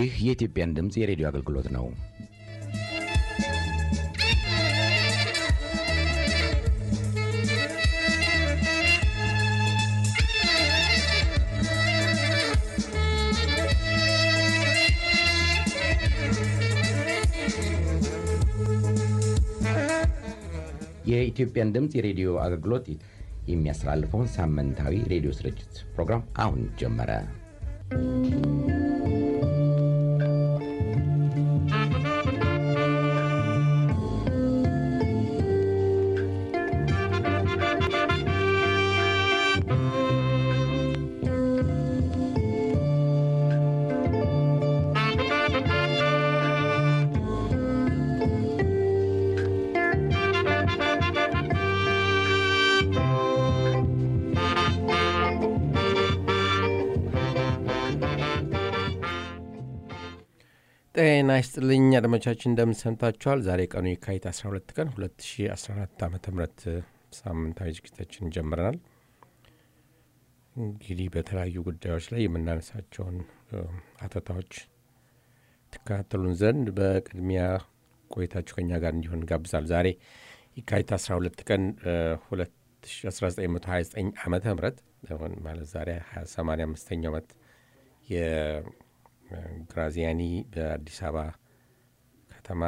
ይህ የኢትዮጵያን ድምፅ የሬዲዮ አገልግሎት ነው። የኢትዮጵያን ድምፅ የሬዲዮ አገልግሎት የሚያስተላልፈውን ሳምንታዊ ሬዲዮ ስርጭት ፕሮግራም አሁን ጀመረ። ጤና ይስጥልኝ አድማጮቻችን፣ እንደምን ሰንብታችኋል? ዛሬ ቀኑ የካቲት 12 ቀን 2014 ዓ ም ሳምንታዊ ዝግጅታችን ጀምረናል። እንግዲህ በተለያዩ ጉዳዮች ላይ የምናነሳቸውን አተታዎች ትከታተሉን ዘንድ በቅድሚያ ቆይታችሁ ከኛ ጋር እንዲሆን ጋብዛል። ዛሬ የካቲት 12 ቀን 1929 ዓመተ ምህረት ማለት ዛሬ 85ኛው ዓመት ግራዚያኒ በአዲስ አበባ ከተማ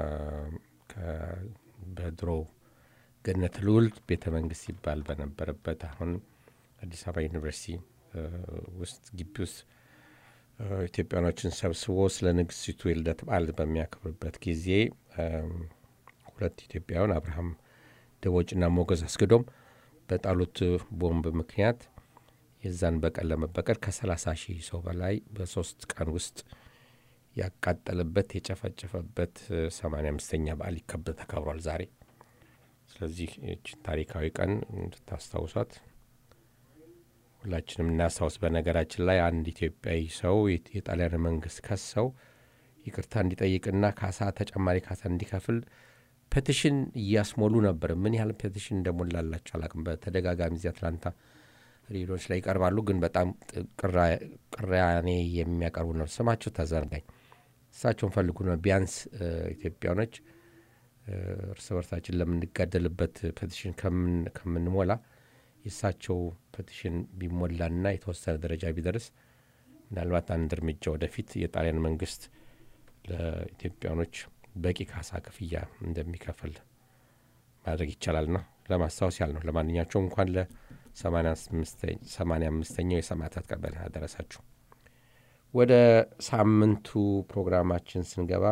በድሮ ገነተ ልዑል ቤተ መንግስት ይባል በነበረበት አሁን አዲስ አበባ ዩኒቨርሲቲ ውስጥ ግቢ ውስጥ ኢትዮጵያኖችን ሰብስቦ ስለ ንግስቲቱ የልደት በዓል በሚያከብርበት ጊዜ ሁለት ኢትዮጵያውያን አብርሃም ደቦጭና ሞገዝ አስገዶም በጣሉት ቦምብ ምክንያት የዛን በቀል ለመበቀል ከ30 ሺህ ሰው በላይ በሶስት ቀን ውስጥ ያቃጠለበት የጨፈጨፈበት 85ኛ በዓል ይከበር ተከብሯል ዛሬ። ስለዚህ ይህችን ታሪካዊ ቀን እንድታስታውሷት ሁላችንም እናስታውስ። በነገራችን ላይ አንድ ኢትዮጵያዊ ሰው የጣሊያን መንግስት ከሰው ይቅርታ እንዲጠይቅና ካሳ ተጨማሪ ካሳ እንዲከፍል ፔቲሽን እያስሞሉ ነበር። ምን ያህል ፔቲሽን እንደሞላላቸው አላቅም። በተደጋጋሚ እዚህ አትላንታ ሬዲዮች ላይ ይቀርባሉ። ግን በጣም ቅራኔ የሚያቀርቡ ነው። ስማቸው ተዘርጋኝ እሳቸውን ፈልጉ ነው። ቢያንስ ኢትዮጵያኖች እርስ በርሳችን ለምንጋደልበት ፔቲሽን ከምንሞላ የእሳቸው ፔቲሽን ቢሞላና የተወሰነ ደረጃ ቢደርስ ምናልባት አንድ እርምጃ ወደፊት የጣሊያን መንግስት ለኢትዮጵያኖች በቂ ካሳ ክፍያ እንደሚከፍል ማድረግ ይቻላልና ለማስታወስ ያህል ነው። ለማንኛቸውም እንኳን ለ ሰማንያ አምስተኛው የሰማዕታት ቀን በደህና አደረሳችሁ። ወደ ሳምንቱ ፕሮግራማችን ስንገባ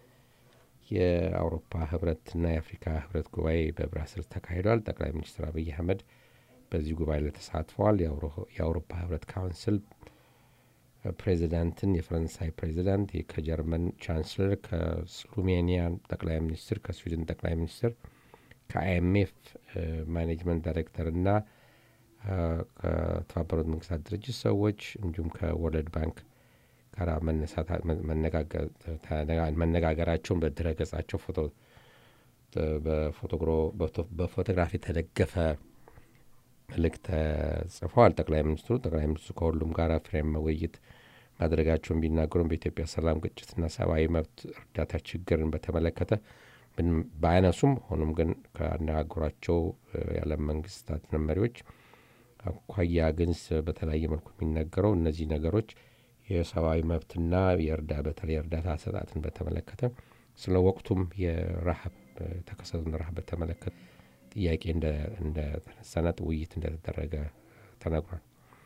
የአውሮፓ ህብረትና የአፍሪካ ህብረት ጉባኤ በብራስልስ ተካሂዷል። ጠቅላይ ሚኒስትር አብይ አህመድ በዚህ ጉባኤ ላይ ተሳትፈዋል። የአውሮፓ ህብረት ካውንስል ፕሬዚዳንትን የፈረንሳይ ፕሬዚዳንት፣ ከጀርመን ቻንስለር፣ ከስሎቬኒያ ጠቅላይ ሚኒስትር፣ ከስዊድን ጠቅላይ ሚኒስትር፣ ከአይኤምኤፍ ማኔጅመንት ዳይሬክተር እና ከተባበሩት መንግስታት ድርጅት ሰዎች እንዲሁም ከወርልድ ባንክ ጋር መነጋገራቸውን በድረ ገጻቸው በፎቶግራፍ የተደገፈ መልእክት ተጽፈዋል። ጠቅላይ ሚኒስትሩ ጠቅላይ ሚኒስትሩ ከሁሉም ጋር ፍሬያማ ውይይት ማድረጋቸውን ቢናገሩም በኢትዮጵያ ሰላም፣ ግጭትና ሰብአዊ መብት እርዳታ ችግርን በተመለከተ ባያነሱም ሆኖም ግን ካነጋገሯቸው የዓለም መንግስታት መሪዎች አኳያ ግን በተለያየ መልኩ የሚነገረው እነዚህ ነገሮች የሰብአዊ መብትና የእርዳ በተለይ እርዳታ አሰጣጥን በተመለከተ ስለ ወቅቱም የረሃብ የተከሰቱን ረሃብ በተመለከተ ጥያቄ እንደተነሳና ውይይት እንደተደረገ ተነግሯል።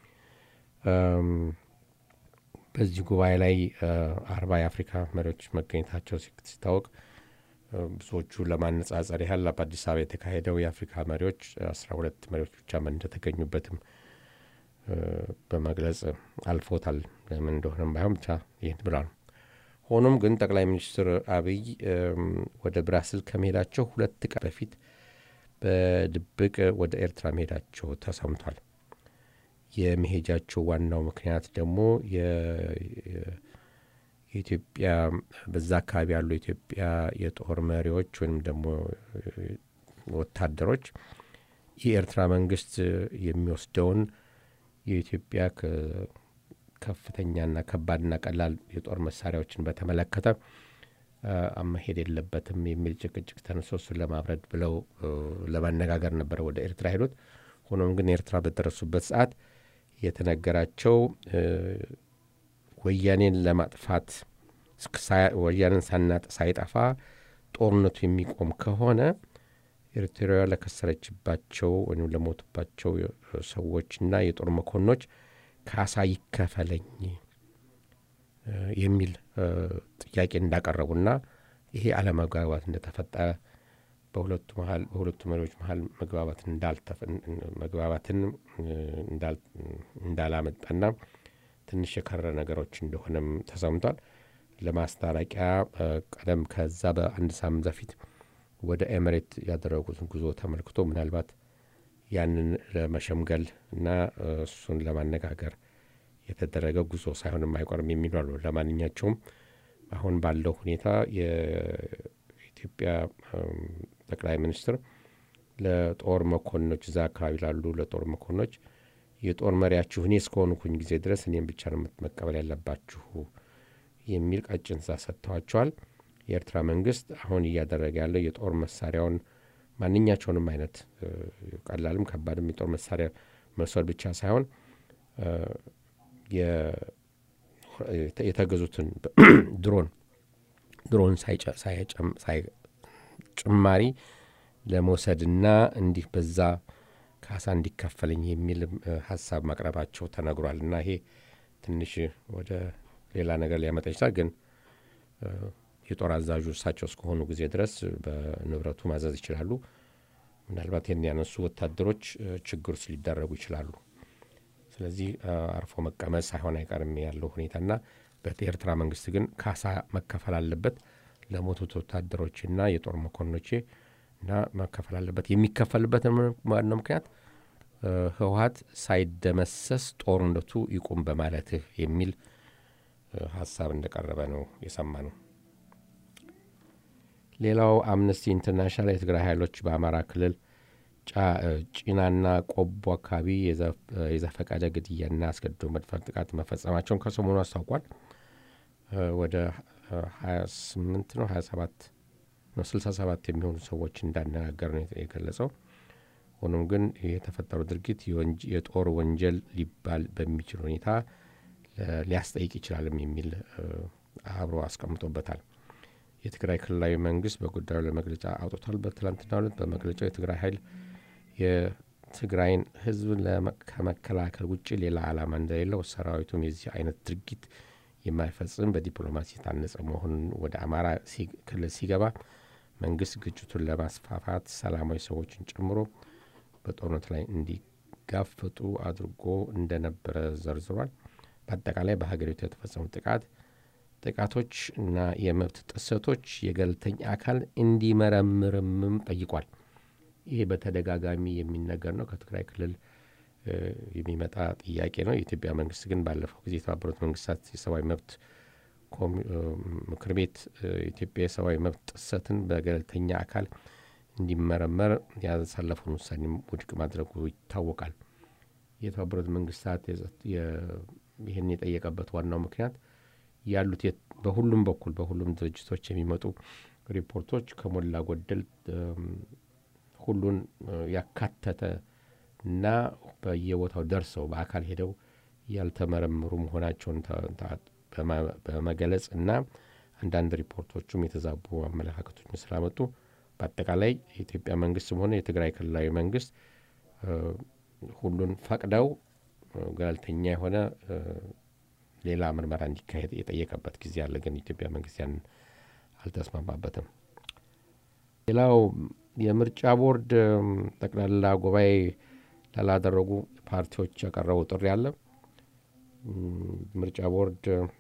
በዚህ ጉባኤ ላይ አርባ የአፍሪካ መሪዎች መገኘታቸው ሲታወቅ ብዙዎቹ ለማነጻጸር ያህል በአዲስ አበባ የተካሄደው የአፍሪካ መሪዎች አስራ ሁለት መሪዎች ብቻ እንደተገኙበትም በመግለጽ አልፎታል። ለምን እንደሆነም ባይሆን ብቻ ይህን ብሏል። ሆኖም ግን ጠቅላይ ሚኒስትር አብይ ወደ ብራስል ከመሄዳቸው ሁለት ቀን በፊት በድብቅ ወደ ኤርትራ መሄዳቸው ተሰምቷል። የመሄጃቸው ዋናው ምክንያት ደግሞ የኢትዮጵያ በዛ አካባቢ ያሉ የኢትዮጵያ የጦር መሪዎች ወይም ደግሞ ወታደሮች የኤርትራ መንግስት የሚወስደውን የኢትዮጵያ ከፍተኛና ከባድና ቀላል የጦር መሳሪያዎችን በተመለከተ መሄድ የለበትም የሚል ጭቅጭቅ ተነሶ እሱን ለማብረድ ብለው ለማነጋገር ነበረ ወደ ኤርትራ ሄዱት። ሆኖም ግን ኤርትራ በደረሱበት ሰዓት የተነገራቸው ወያኔን ለማጥፋት ወያኔን ሳይጠፋ ጦርነቱ የሚቆም ከሆነ ኤርትራውያ ለከሰረችባቸው ወይም ለሞቱባቸው ሰዎችና የጦር መኮንኖች ካሳ ይከፈለኝ የሚል ጥያቄ እንዳቀረቡና ይሄ አለመግባባት እንደተፈጠረ በሁለቱ መሀል በሁለቱ መሪዎች መሀል መግባባትን እንዳላመጣና ትንሽ የከረ ነገሮች እንደሆነም ተሰምቷል። ለማስታረቂያ ቀደም ከዛ በአንድ ሳምንት በፊት ወደ ኤምሬት ያደረጉትን ጉዞ ተመልክቶ ምናልባት ያንን ለመሸምገል እና እሱን ለማነጋገር የተደረገ ጉዞ ሳይሆን የማይቆርም የሚሉ አሉ። ለማንኛቸውም አሁን ባለው ሁኔታ የኢትዮጵያ ጠቅላይ ሚኒስትር ለጦር መኮንኖች እዛ አካባቢ ላሉ ለጦር መኮንኖች የጦር መሪያችሁ እኔ እስከሆንኩኝ ጊዜ ድረስ እኔም ብቻ ነው መቀበል ያለባችሁ የሚል ቀጭን ትዕዛዝ ሰጥተዋቸዋል። የኤርትራ መንግስት አሁን እያደረገ ያለው የጦር መሳሪያውን ማንኛቸውንም አይነት ቀላልም ከባድም የጦር መሳሪያ መውሰድ ብቻ ሳይሆን የተገዙትን ድሮን ድሮን ጭማሪ ለመውሰድና እንዲህ በዛ ካሳ እንዲከፈለኝ የሚል ሀሳብ ማቅረባቸው ተነግሯል። እና ይሄ ትንሽ ወደ ሌላ ነገር ሊያመጣ ይችላል። ግን የጦር አዛዡ እሳቸው እስከሆኑ ጊዜ ድረስ በንብረቱ ማዘዝ ይችላሉ። ምናልባት ይህን ያነሱ ወታደሮች ችግር ውስጥ ሊደረጉ ይችላሉ። ስለዚህ አርፎ መቀመጥ ሳይሆን አይቀርም ያለው ሁኔታና በኤርትራ መንግስት ግን ካሳ መከፈል አለበት ለሞቱት ወታደሮችና የጦር መኮንኖቼ እና መከፈል አለበት። የሚከፈልበት ዋናው ምክንያት ህወሀት ሳይደመሰስ ጦርነቱ ይቁም በማለትህ የሚል ሀሳብ እንደቀረበ ነው የሰማ ነው። ሌላው አምነስቲ ኢንተርናሽናል የትግራይ ኃይሎች በአማራ ክልል ጭናና ቆቦ አካባቢ የዘፈቀደ ግድያና አስገድዶ መድፈር ጥቃት መፈጸማቸውን ከሰሞኑ አስታውቋል። ወደ 28 ነው 27 ነው 67 የሚሆኑ ሰዎች እንዳነጋገር ነው የገለጸው። ሆኖም ግን የተፈጠረው ድርጊት የጦር ወንጀል ሊባል በሚችል ሁኔታ ሊያስጠይቅ ይችላልም የሚል አብሮ አስቀምጦበታል። የትግራይ ክልላዊ መንግስት በጉዳዩ ላይ መግለጫ አውጥቷል። በትላንትናው ዕለት በመግለጫው የትግራይ ኃይል የትግራይን ህዝብ ከመከላከል ውጭ ሌላ ዓላማ እንደሌለው ሰራዊቱም የዚህ አይነት ድርጊት የማይፈጽም በዲፕሎማሲ የታነጸ መሆኑን ወደ አማራ ክልል ሲገባ መንግስት ግጭቱን ለማስፋፋት ሰላማዊ ሰዎችን ጨምሮ በጦርነት ላይ እንዲጋፈጡ አድርጎ እንደነበረ ዘርዝሯል። በአጠቃላይ በሀገሪቱ የተፈጸሙ ጥቃት ጥቃቶች እና የመብት ጥሰቶች የገለልተኛ አካል እንዲመረምርምም ጠይቋል። ይሄ በተደጋጋሚ የሚነገር ነው። ከትግራይ ክልል የሚመጣ ጥያቄ ነው። የኢትዮጵያ መንግስት ግን ባለፈው ጊዜ የተባበሩት መንግስታት የሰብአዊ መብት ምክር ቤት ኢትዮጵያ የሰብአዊ መብት ጥሰትን በገለልተኛ አካል እንዲመረመር ያሳለፈውን ውሳኔም ውድቅ ማድረጉ ይታወቃል። የተባበሩት መንግስታት ይህን የጠየቀበት ዋናው ምክንያት ያሉት በሁሉም በኩል በሁሉም ድርጅቶች የሚመጡ ሪፖርቶች ከሞላ ጎደል ሁሉን ያካተተ እና በየቦታው ደርሰው በአካል ሄደው ያልተመረመሩ መሆናቸውን በመገለጽ እና አንዳንድ ሪፖርቶቹም የተዛቡ አመለካከቶችን ስላመጡ በአጠቃላይ የኢትዮጵያ መንግስትም ሆነ የትግራይ ክልላዊ መንግስት ሁሉን ፈቅደው ገለልተኛ የሆነ ሌላ ምርመራ እንዲካሄድ የጠየቀበት ጊዜ አለ። ግን የኢትዮጵያ መንግስት ያንን አልተስማማበትም። ሌላው የምርጫ ቦርድ ጠቅላላ ጉባኤ ላላደረጉ ፓርቲዎች ያቀረበው ጥሪ አለ። ምርጫ ቦርድ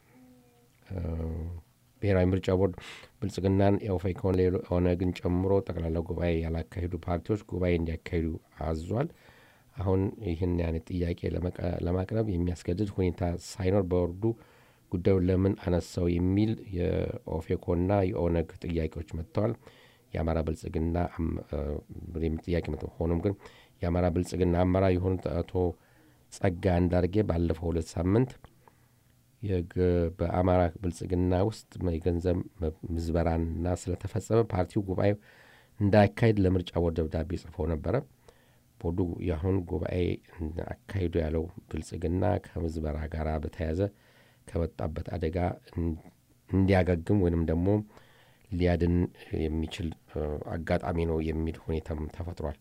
ብሔራዊ ምርጫ ቦርድ ብልጽግናን፣ የኦፌኮን፣ ኦነግን ጨምሮ ጠቅላላ ጉባኤ ያላካሄዱ ፓርቲዎች ጉባኤ እንዲያካሂዱ አዟል። አሁን ይህን አይነት ጥያቄ ለማቅረብ የሚያስገድድ ሁኔታ ሳይኖር ቦርዱ ጉዳዩን ለምን አነሳው የሚል የኦፌኮና የኦነግ ጥያቄዎች መጥተዋል። የአማራ ብልጽግና ጥያቄ መጥ ሆኖም ግን የአማራ ብልጽግና አመራር የሆኑት አቶ ጸጋ አንዳርጌ ባለፈው ሁለት ሳምንት በአማራ ብልጽግና ውስጥ የገንዘብ ምዝበራና ስለተፈጸመ ፓርቲው ጉባኤው እንዳያካሄድ ለምርጫ ቦርድ ደብዳቤ ጽፈው ነበረ። ቦርዱ የአሁን ጉባኤ አካሂዶ ያለው ብልጽግና ከምዝበራ ጋር በተያያዘ ከመጣበት አደጋ እንዲያገግም ወይንም ደግሞ ሊያድን የሚችል አጋጣሚ ነው የሚል ሁኔታም ተፈጥሯል።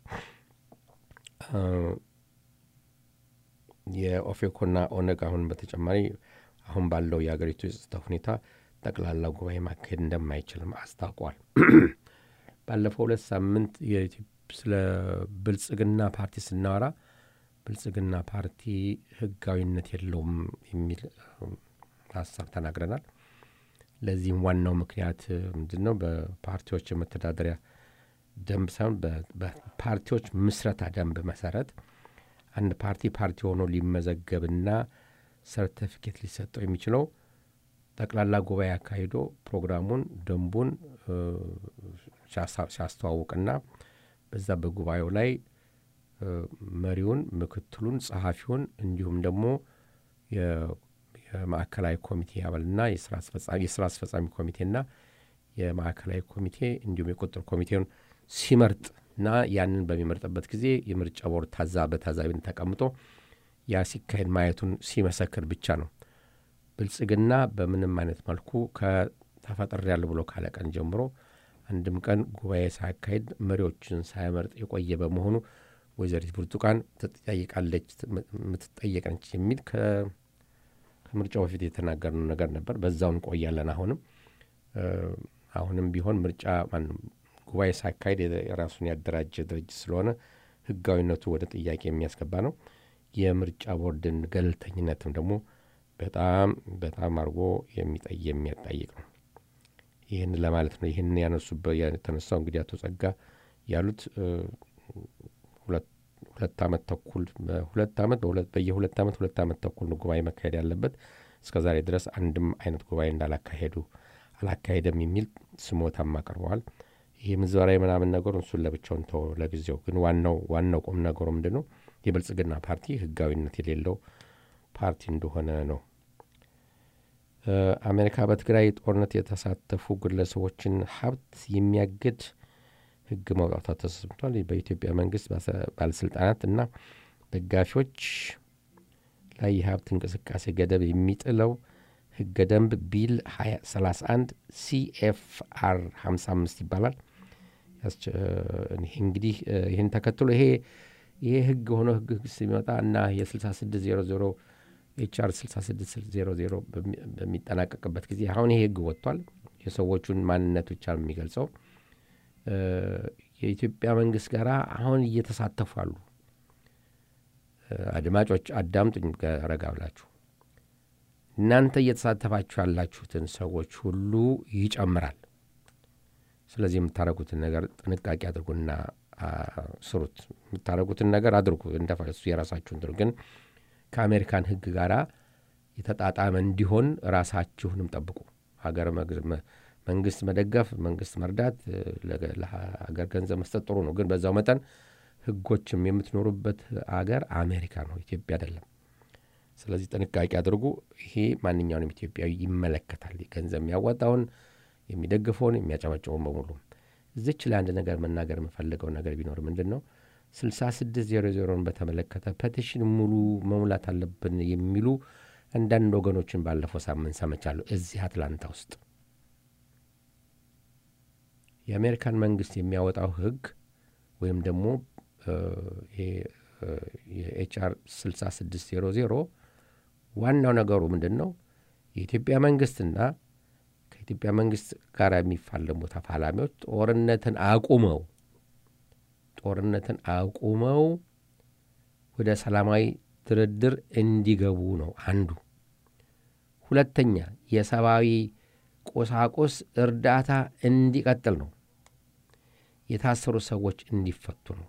የኦፌኮና ኦነግ አሁን በተጨማሪ አሁን ባለው የአገሪቱ የጸጥታ ሁኔታ ጠቅላላ ጉባኤ ማካሄድ እንደማይችልም አስታውቋል። ባለፈው ሁለት ሳምንት ስለ ብልጽግና ፓርቲ ስናወራ ብልጽግና ፓርቲ ሕጋዊነት የለውም የሚል ሀሳብ ተናግረናል። ለዚህም ዋናው ምክንያት ምንድን ነው? በፓርቲዎች የመተዳደሪያ ደንብ ሳይሆን በፓርቲዎች ምስረታ ደንብ መሰረት አንድ ፓርቲ ፓርቲ ሆኖ ሊመዘገብና ሰርተፊኬት ሊሰጠው የሚችለው ጠቅላላ ጉባኤ አካሂዶ ፕሮግራሙን፣ ደንቡን ሲያስተዋውቅና በዛ በጉባኤው ላይ መሪውን፣ ምክትሉን፣ ጸሐፊውን እንዲሁም ደግሞ የማዕከላዊ ኮሚቴ አባልና የስራ አስፈጻሚ ኮሚቴና የማዕከላዊ ኮሚቴ እንዲሁም የቁጥር ኮሚቴውን ሲመርጥ እና ያንን በሚመርጥበት ጊዜ የምርጫ ቦርድ ታዛ በታዛቢነት ተቀምጦ ያ ሲካሄድ ማየቱን ሲመሰክር ብቻ ነው። ብልጽግና በምንም አይነት መልኩ ከተፈጥሬያለሁ ብሎ ካለ ቀን ጀምሮ አንድም ቀን ጉባኤ ሳያካሄድ መሪዎችን ሳያመርጥ የቆየ በመሆኑ ወይዘሪት ብርቱካን ትጠይቃለች የምትጠየቀነች የሚል ከምርጫው በፊት የተናገርነው ነገር ነበር። በዛው እንቆያለን። አሁንም አሁንም ቢሆን ምርጫ ጉባኤ ሳያካሄድ የራሱን ያደራጀ ድርጅት ስለሆነ ሕጋዊነቱ ወደ ጥያቄ የሚያስገባ ነው። የምርጫ ቦርድን ገለልተኝነትም ደግሞ በጣም በጣም አድርጎ የሚያጠይቅ ነው። ይህን ለማለት ነው። ይህን ያነሱበት የተነሳው እንግዲህ አቶ ጸጋ ያሉት ሁለት ዓመት ተኩል ሁለት ዓመት በየሁለት ዓመት ሁለት ዓመት ተኩል ነው ጉባኤ መካሄድ ያለበት። እስከ ዛሬ ድረስ አንድም አይነት ጉባኤ እንዳላካሄዱ አላካሄደም የሚል ስሞታም አቅርበዋል። ይህ ምዝበራ ምናምን ነገሩ እሱን ለብቻውን ተው ለጊዜው። ግን ዋናው ዋናው ቁም ነገሩ ምንድን ነው? የብልጽግና ፓርቲ ህጋዊነት የሌለው ፓርቲ እንደሆነ ነው። አሜሪካ በትግራይ ጦርነት የተሳተፉ ግለሰቦችን ሀብት የሚያግድ ህግ ማውጣቷ ተሰምቷል። በኢትዮጵያ መንግስት ባለስልጣናት እና ደጋፊዎች ላይ የሀብት እንቅስቃሴ ገደብ የሚጥለው ህገ ደንብ ቢል 31 ሲኤፍአር 55 ይባላል። እንግዲህ ይህን ተከትሎ ይሄ ይሄ ህግ ሆኖ ህግ ሲመጣ እና የ6600 ኤችአር 6600 በሚጠናቀቅበት ጊዜ አሁን ይሄ ህግ ወጥቷል። የሰዎቹን ማንነት ብቻ ነው የሚገልጸው። የኢትዮጵያ መንግስት ጋር አሁን እየተሳተፉ አሉ። አድማጮች አዳምጡኝ ረጋ ብላችሁ። እናንተ እየተሳተፋችሁ ያላችሁትን ሰዎች ሁሉ ይጨምራል። ስለዚህ የምታደረጉትን ነገር ጥንቃቄ አድርጉና ስሩት። የምታደረጉትን ነገር አድርጉ እንደፈሱ የራሳችሁን ትሩ ግን ከአሜሪካን ህግ ጋር የተጣጣመ እንዲሆን ራሳችሁንም ጠብቁ። ሀገር መንግስት መደገፍ፣ መንግስት መርዳት፣ ለሀገር ገንዘብ መስጠት ጥሩ ነው። ግን በዛው መጠን ህጎችም የምትኖሩበት አገር አሜሪካ ነው፣ ኢትዮጵያ አይደለም። ስለዚህ ጥንቃቄ አድርጉ። ይሄ ማንኛውንም ኢትዮጵያዊ ይመለከታል። ገንዘብ የሚያዋጣውን የሚደግፈውን የሚያጨበጭበውን በሙሉ እዚች ላይ አንድ ነገር መናገር የምፈልገው ነገር ቢኖር ምንድን ነው ስልሳ ስድስት ዜሮ ዜሮን በተመለከተ ፔቲሽን ሙሉ መሙላት አለብን የሚሉ አንዳንድ ወገኖችን ባለፈው ሳምንት ሰምቻለሁ። እዚህ አትላንታ ውስጥ የአሜሪካን መንግስት የሚያወጣው ህግ ወይም ደግሞ የኤችአር 6600 ዋናው ነገሩ ምንድን ነው? የኢትዮጵያ መንግስትና ከኢትዮጵያ መንግስት ጋር የሚፋለሙ ተፋላሚዎች ጦርነትን አቁመው ጦርነትን አቁመው ወደ ሰላማዊ ድርድር እንዲገቡ ነው አንዱ። ሁለተኛ የሰብአዊ ቁሳቁስ እርዳታ እንዲቀጥል ነው። የታሰሩ ሰዎች እንዲፈቱ ነው።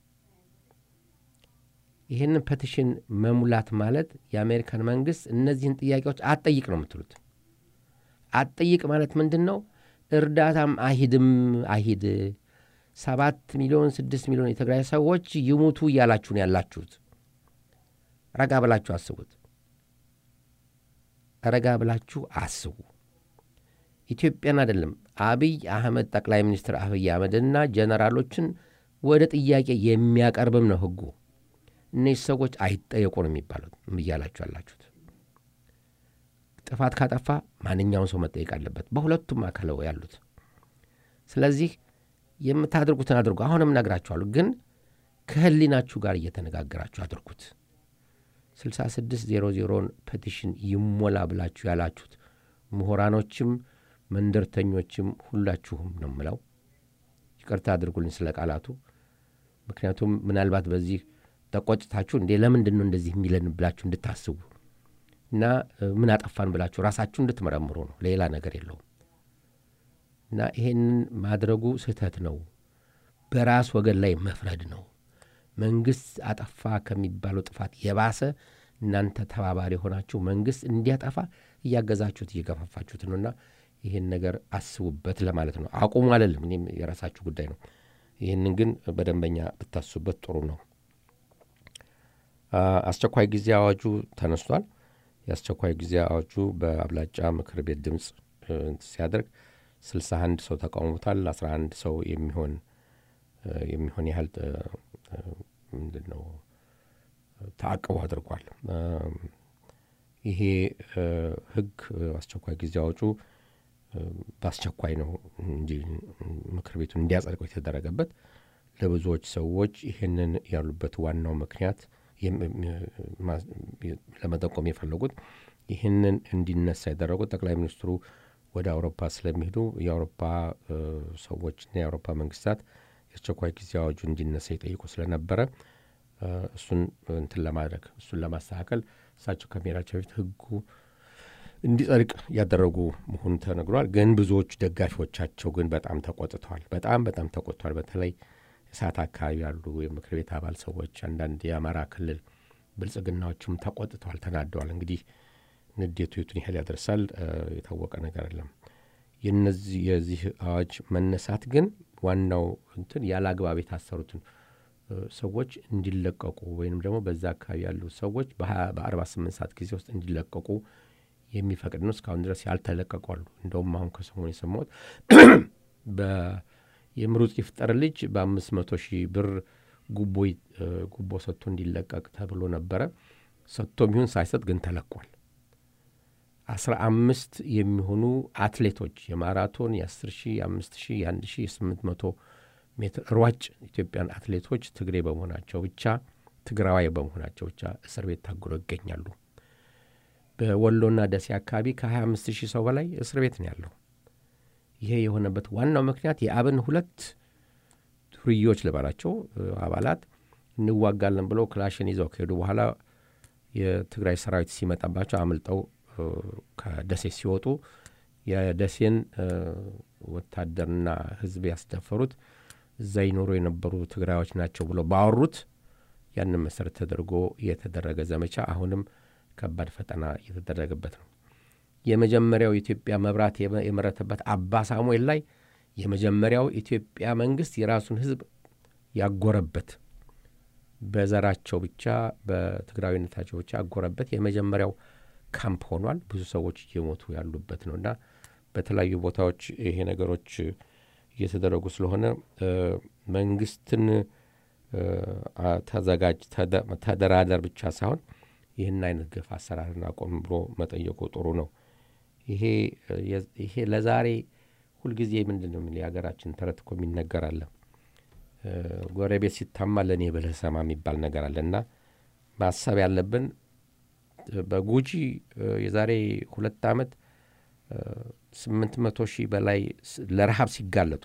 ይህንን ፔቲሽን መሙላት ማለት የአሜሪካን መንግስት እነዚህን ጥያቄዎች አትጠይቅ ነው የምትሉት። አትጠይቅ ማለት ምንድን ነው? እርዳታም አይሂድም አይሂድ ሰባት ሚሊዮን ስድስት ሚሊዮን የትግራይ ሰዎች ይሙቱ እያላችሁ ነው ያላችሁት። ረጋ ብላችሁ አስቡት። ረጋ ብላችሁ አስቡ። ኢትዮጵያን አይደለም አብይ አህመድ ጠቅላይ ሚኒስትር አብይ አህመድና ጀነራሎችን ወደ ጥያቄ የሚያቀርብም ነው ህጉ። እነዚህ ሰዎች አይጠየቁ ነው የሚባሉት እያላችሁ ያላችሁት። ጥፋት ካጠፋ ማንኛውም ሰው መጠየቅ አለበት፣ በሁለቱም አካል ያሉት። ስለዚህ የምታደርጉትን አድርጉ። አሁንም ነግራችኋለሁ፣ ግን ከህሊናችሁ ጋር እየተነጋገራችሁ አድርጉት። 6600ን ፔቲሽን ይሞላ ብላችሁ ያላችሁት ምሁራኖችም መንደርተኞችም ሁላችሁም ነው ምለው፣ ይቅርታ አድርጉልኝ ስለ ቃላቱ። ምክንያቱም ምናልባት በዚህ ተቆጭታችሁ እንዴ ለምንድን ነው እንደዚህ የሚለን ብላችሁ እንድታስቡ እና ምን አጠፋን ብላችሁ ራሳችሁ እንድትመረምሩ ነው። ሌላ ነገር የለውም። እና ይሄንን ማድረጉ ስህተት ነው። በራስ ወገን ላይ መፍረድ ነው። መንግስት አጠፋ ከሚባለው ጥፋት የባሰ እናንተ ተባባሪ የሆናችሁ መንግስት እንዲያጠፋ እያገዛችሁት እየገፋፋችሁት ነውና ይህን ነገር አስቡበት ለማለት ነው። አቁሙ አለልም። እኔም የራሳችሁ ጉዳይ ነው። ይህንን ግን በደንበኛ ብታስቡበት ጥሩ ነው። አስቸኳይ ጊዜ አዋጁ ተነስቷል። የአስቸኳይ ጊዜ አዋጁ በአብላጫ ምክር ቤት ድምፅ ሲያደርግ 61 ሰው ተቃውሞታል። 11 ሰው የሚሆን የሚሆን ያህል ምንድን ነው ተአቅቦ አድርጓል። ይሄ ህግ አስቸኳይ ጊዜ አዋጁ በአስቸኳይ ነው እንጂ ምክር ቤቱን እንዲያጸድቀው የተደረገበት ለብዙዎች ሰዎች ይህንን ያሉበት ዋናው ምክንያት ለመጠቆም የፈለጉት ይህንን እንዲነሳ ያደረጉት ጠቅላይ ሚኒስትሩ ወደ አውሮፓ ስለሚሄዱ የአውሮፓ ሰዎችና የአውሮፓ መንግስታት የአስቸኳይ ጊዜ አዋጁ እንዲነሳ ይጠይቁ ስለነበረ እሱን እንትን ለማድረግ እሱን ለማስተካከል እሳቸው ከመሄዳቸው በፊት ህጉ እንዲጸድቅ ያደረጉ መሆኑ ተነግሯል። ግን ብዙዎቹ ደጋፊዎቻቸው ግን በጣም ተቆጥተዋል። በጣም በጣም ተቆጥተዋል። በተለይ እሳት አካባቢ ያሉ የምክር ቤት አባል ሰዎች፣ አንዳንድ የአማራ ክልል ብልጽግናዎችም ተቆጥተዋል፣ ተናደዋል። እንግዲህ ንዴቱ የቱን ያህል ያደርሳል የታወቀ ነገር አይደለም። የነዚህ የዚህ አዋጅ መነሳት ግን ዋናው እንትን ያለ አግባብ የታሰሩትን ሰዎች እንዲለቀቁ ወይንም ደግሞ በዛ አካባቢ ያሉ ሰዎች በአርባ ስምንት ሰዓት ጊዜ ውስጥ እንዲለቀቁ የሚፈቅድ ነው። እስካሁን ድረስ ያልተለቀቁ አሉ። እንደውም አሁን ከሰሞኑ የሰማሁት የምሩጽ ይፍጠር ልጅ በአምስት መቶ ሺህ ብር ጉቦ ጉቦ ሰጥቶ እንዲለቀቅ ተብሎ ነበረ። ሰጥቶም ይሁን ሳይሰጥ ግን ተለቋል። አስራ አምስት የሚሆኑ አትሌቶች የማራቶን የአስር ሺህ የአምስት ሺህ የአንድ ሺህ የስምንት መቶ ሜትር ሯጭ ኢትዮጵያን አትሌቶች ትግሬ በመሆናቸው ብቻ ትግራዋይ በመሆናቸው ብቻ እስር ቤት ታጉረው ይገኛሉ። በወሎና ደሴ አካባቢ ከ25 ሺህ ሰው በላይ እስር ቤት ነው ያለው። ይሄ የሆነበት ዋናው ምክንያት የአብን ሁለት ዱርዬዎች ልበላቸው አባላት እንዋጋለን ብለው ክላሽን ይዘው ከሄዱ በኋላ የትግራይ ሰራዊት ሲመጣባቸው አምልጠው ከደሴ ሲወጡ የደሴን ወታደርና ሕዝብ ያስደፈሩት እዛ ይኖሩ የነበሩ ትግራዮች ናቸው ብለው ባወሩት ያንን መሰረት ተደርጎ የተደረገ ዘመቻ አሁንም ከባድ ፈተና እየተደረገበት ነው። የመጀመሪያው የኢትዮጵያ መብራት የመረተበት አባ ሳሙኤል ላይ የመጀመሪያው ኢትዮጵያ መንግስት የራሱን ህዝብ ያጎረበት በዘራቸው ብቻ በትግራዊነታቸው ብቻ ያጎረበት የመጀመሪያው ካምፕ ሆኗል። ብዙ ሰዎች እየሞቱ ያሉበት ነው እና በተለያዩ ቦታዎች ይሄ ነገሮች እየተደረጉ ስለሆነ መንግስትን ተዘጋጅ፣ ተደራደር ብቻ ሳይሆን ይህን አይነት ግፍ አሰራርን አቆም ብሎ መጠየቁ ጥሩ ነው። ይሄ ለዛሬ ሁልጊዜ ምንድን ነው የሀገራችን ተረት እኮ የሚነገር አለ። ጎረቤት ሲታማ ለእኔ ብለህ ሰማ የሚባል ነገር አለ እና ማሰብ ያለብን በጉጂ የዛሬ ሁለት ዓመት ስምንት መቶ ሺህ በላይ ለረሃብ ሲጋለጡ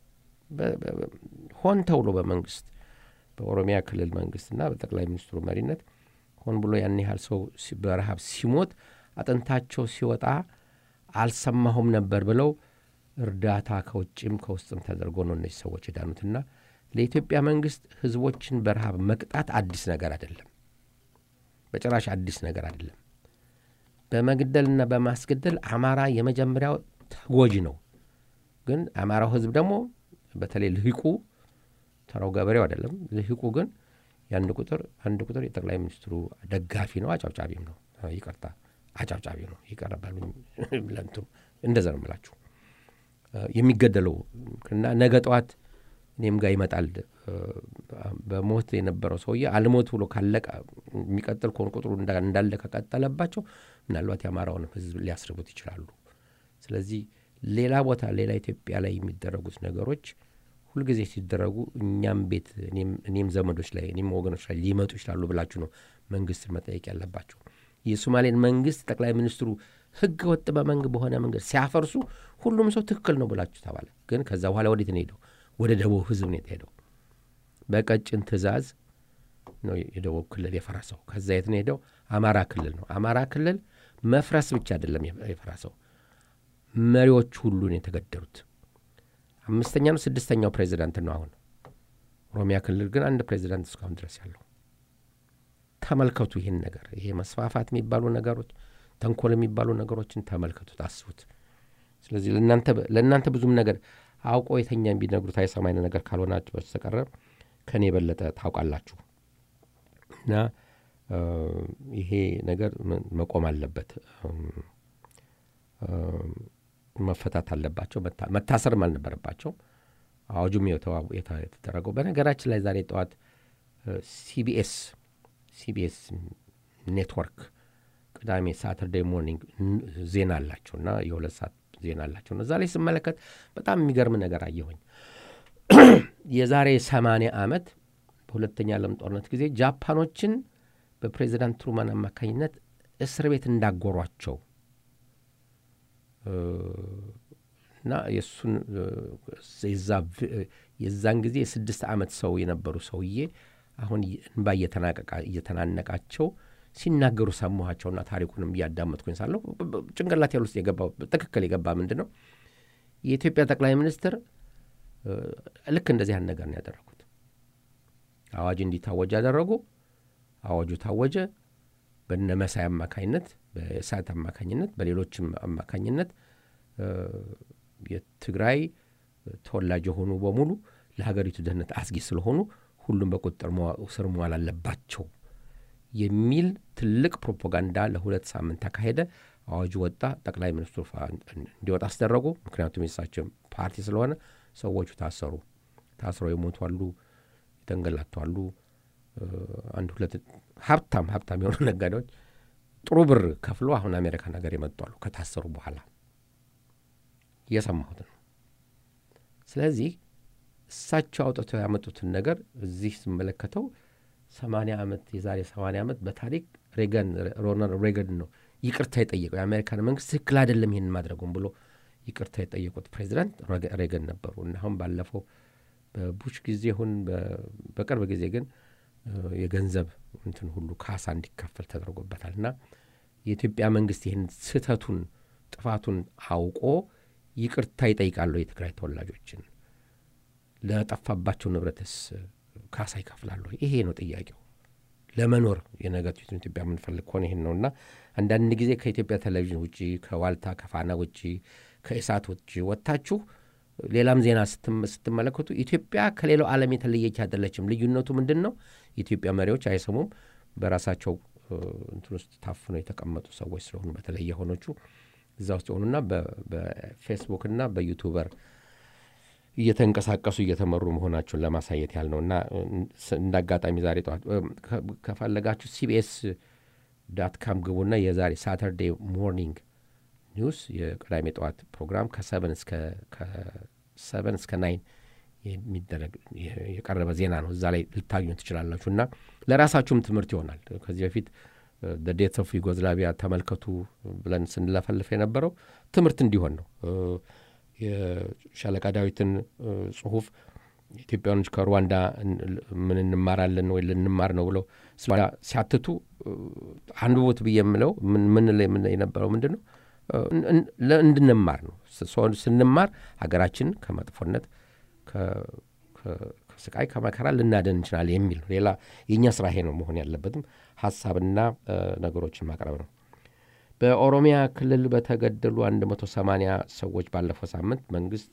ሆን ተብሎ በመንግስት በኦሮሚያ ክልል መንግስትና በጠቅላይ ሚኒስትሩ መሪነት ሆን ብሎ ያን ያህል ሰው በረሃብ ሲሞት አጥንታቸው ሲወጣ አልሰማሁም ነበር ብለው እርዳታ ከውጭም ከውስጥም ተደርጎ ነው እነዚህ ሰዎች የዳኑትና ለኢትዮጵያ መንግስት ህዝቦችን በረሃብ መቅጣት አዲስ ነገር አይደለም። በጭራሽ አዲስ ነገር አይደለም። በመግደልና በማስገደል አማራ የመጀመሪያው ተጎጂ ነው። ግን አማራው ህዝብ ደግሞ በተለይ ልሂቁ ተራው ገበሬው አይደለም። ልሂቁ ግን የአንድ ቁጥር አንድ ቁጥር የጠቅላይ ሚኒስትሩ ደጋፊ ነው፣ አጫብጫቢም ነው። ይቅርታ አጫብጫቢ ነው ይቀርባሉ ለእንትኑ እንደዛ ነው የምላችሁ የሚገደለው እና ነገ ጠዋት እኔም ጋር ይመጣል በሞት የነበረው ሰውዬ አልሞት ብሎ ካለቀ የሚቀጥል ከሆነ ቁጥሩ እንዳለ ከቀጠለባቸው ምናልባት የአማራውን ህዝብ ሊያስርቡት ይችላሉ ስለዚህ ሌላ ቦታ ሌላ ኢትዮጵያ ላይ የሚደረጉት ነገሮች ሁልጊዜ ሲደረጉ እኛም ቤት እኔም ዘመዶች ላይ እኔም ወገኖች ላይ ሊመጡ ይችላሉ ብላችሁ ነው መንግስትን መጠየቅ ያለባቸው የሶማሌን መንግስት ጠቅላይ ሚኒስትሩ ህገ ወጥ በመንግ በሆነ መንገድ ሲያፈርሱ ሁሉም ሰው ትክክል ነው ብላችሁ ተባለ ግን ከዛ በኋላ ወዴት ነው ሄደው ወደ ደቡብ ህዝብ ነው የተሄደው በቀጭን ትእዛዝ ነው የደቡብ ክልል የፈረሰው ከዛ የት ነው ሄደው አማራ ክልል ነው አማራ ክልል መፍረስ ብቻ አይደለም የፈረሰው መሪዎች ሁሉን የተገደሉት አምስተኛ ነው ስድስተኛው ፕሬዚዳንት ነው አሁን ኦሮሚያ ክልል ግን አንድ ፕሬዚዳንት እስካሁን ድረስ ያለው ተመልከቱ ይህን ነገር ይሄ መስፋፋት የሚባሉ ነገሮች ተንኮል የሚባሉ ነገሮችን ተመልከቱት አስቡት ስለዚህ ለእናንተ ብዙም ነገር አውቆ የተኛ ቢነግሩት አይሰማኝ ነገር ካልሆናችሁ በስተቀረ ከኔ የበለጠ ታውቃላችሁ እና ይሄ ነገር መቆም አለበት መፈታት አለባቸው መታሰርም አልነበረባቸው አዋጁም የተደረገው በነገራችን ላይ ዛሬ ጠዋት ሲቢኤስ ሲቢኤስ ኔትወርክ ቅዳሜ ሳተርዴ ሞርኒንግ ዜና አላቸው እና የሁለት ሰዓት ዜና አላቸው እዛ ላይ ስመለከት በጣም የሚገርም ነገር አየሁኝ የዛሬ ሰማንያ ዓመት በሁለተኛ ዓለም ጦርነት ጊዜ ጃፓኖችን በፕሬዚዳንት ትሩማን አማካኝነት እስር ቤት እንዳጎሯቸው እና የእሱን የዛን ጊዜ የስድስት ዓመት ሰው የነበሩ ሰውዬ አሁን እንባ እየተናነቃቸው ሲናገሩ ሰማኋቸውና ታሪኩንም እያዳመጥኩኝ ሳለሁ ጭንቅላት ያል ውስጥ የገባው ትክክል የገባ ምንድን ነው የኢትዮጵያ ጠቅላይ ሚኒስትር ልክ እንደዚህ ያን ነገር ነው ያደረጉት አዋጅ እንዲታወጅ ያደረጉ አዋጁ ታወጀ በነ መሳይ አማካኝነት በእሳት አማካኝነት በሌሎችም አማካኝነት የትግራይ ተወላጅ የሆኑ በሙሉ ለሀገሪቱ ደህንነት አስጊ ስለሆኑ ሁሉም በቁጥጥር ስር መዋል አለባቸው የሚል ትልቅ ፕሮፓጋንዳ ለሁለት ሳምንት ተካሄደ አዋጁ ወጣ ጠቅላይ ሚኒስትሩ እንዲወጣ አስደረጉ ምክንያቱም የሳቸው ፓርቲ ስለሆነ ሰዎቹ ታሰሩ ታስረው የሞቱ አሉ የተንገላቱ አሉ አንድ ሁለት ሀብታም ሀብታም የሆኑ ነጋዴዎች ጥሩ ብር ከፍሎ አሁን አሜሪካን ሀገር የመጡ አሉ ከታሰሩ በኋላ እየሰማሁት ነው ስለዚህ እሳቸው አውጥተው ያመጡትን ነገር እዚህ ስመለከተው ሰማንያ ዓመት የዛሬ ሰማንያ ዓመት በታሪክ ሬገን ሮናልድ ሬገን ነው ይቅርታ የጠየቀው የአሜሪካን መንግስት ትክክል አይደለም ይህን ማድረጉም ብሎ ይቅርታ የጠየቁት ፕሬዚዳንት ሬገን ነበሩ እና አሁን ባለፈው በቡሽ ጊዜ ሁን በቅርብ ጊዜ ግን የገንዘብ እንትን ሁሉ ካሳ እንዲከፈል ተደርጎበታል እና የኢትዮጵያ መንግስት ይህን ስህተቱን ጥፋቱን አውቆ ይቅርታ ይጠይቃሉ የትግራይ ተወላጆችን ለጠፋባቸው ንብረትስ ካሳ ይከፍላሉ ይሄ ነው ጥያቄው ለመኖር የነገቲቱን ኢትዮጵያ የምንፈልግ ከሆነ ይህን ነው እና አንዳንድ ጊዜ ከኢትዮጵያ ቴሌቪዥን ውጭ ከዋልታ ከፋና ውጭ ከእሳት ውጭ ወጥታችሁ ሌላም ዜና ስትመለከቱ ኢትዮጵያ ከሌላው ዓለም የተለየች አይደለችም ልዩነቱ ምንድን ነው የኢትዮጵያ መሪዎች አይሰሙም በራሳቸው እንትን ውስጥ ታፍነው የተቀመጡ ሰዎች ስለሆኑ በተለይ የሆኖቹ እዛ ውስጥ የሆኑና በፌስቡክና በዩቱበር እየተንቀሳቀሱ እየተመሩ መሆናቸውን ለማሳየት ያህል ነው እና እንደ አጋጣሚ ዛሬ ጠዋት ከፈለጋችሁ ሲቢኤስ ዳት ካም ግቡና የዛሬ ሳተርዴ ሞርኒንግ ኒውስ የቅዳሜ ጠዋት ፕሮግራም ከሰብን እስከ ከሰብን እስከ ናይን የሚደረግ የቀረበ ዜና ነው እዛ ላይ ልታገኙ ትችላላችሁ እና ለራሳችሁም ትምህርት ይሆናል ከዚህ በፊት ዴት ኦፍ ዩጎዝላቪያ ተመልከቱ ብለን ስንለፈልፍ የነበረው ትምህርት እንዲሆን ነው የሻለቃ ዳዊትን ጽሁፍ ኢትዮጵያኖች ከሩዋንዳ ምን እንማራለን ወይ ልንማር ነው ብለው ሲያትቱ አንብቦት ብዬ የምለው ምን ላይ የነበረው ምንድን ነው እንድንማር ነው ስንማር ሀገራችንን ከመጥፎነት ከስቃይ ከመከራ ልናደን እንችላለን የሚል ነው ሌላ የእኛ ስራ ይሄ ነው መሆን ያለበትም ሀሳብና ነገሮችን ማቅረብ ነው በኦሮሚያ ክልል በተገደሉ 180 ሰዎች ባለፈው ሳምንት መንግስት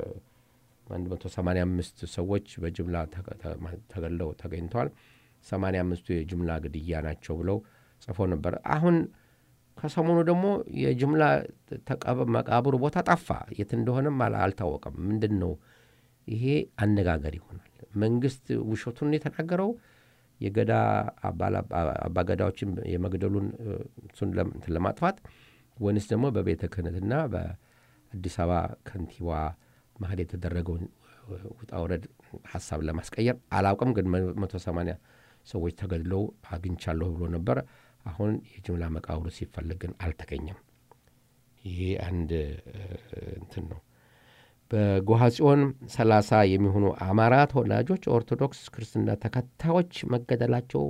185 ሰዎች በጅምላ ተገለው ተገኝተዋል 85ቱ የጅምላ ግድያ ናቸው ብለው ጽፎ ነበር አሁን ከሰሞኑ ደግሞ የጅምላ መቃብሩ ቦታ ጠፋ። የት እንደሆነም አልታወቀም። ምንድን ነው ይሄ? አነጋገር ይሆናል። መንግስት ውሸቱን የተናገረው የገዳ አባገዳዎችን የመግደሉን እሱን ለማጥፋት ወይንስ ደግሞ በቤተ ክህነትና በአዲስ አበባ ከንቲባ መሀል የተደረገውን ውጣ ውረድ ሀሳብ ለማስቀየር አላውቅም። ግን መቶ ሰማንያ ሰዎች ተገድለው አግኝቻለሁ ብሎ ነበር። አሁን የጅምላ መቃብሩ ሲፈለግ ግን አልተገኘም። ይሄ አንድ እንትን ነው። በጎሃ ጽዮን ሰላሳ የሚሆኑ አማራ ተወላጆች ኦርቶዶክስ ክርስትና ተከታዮች መገደላቸው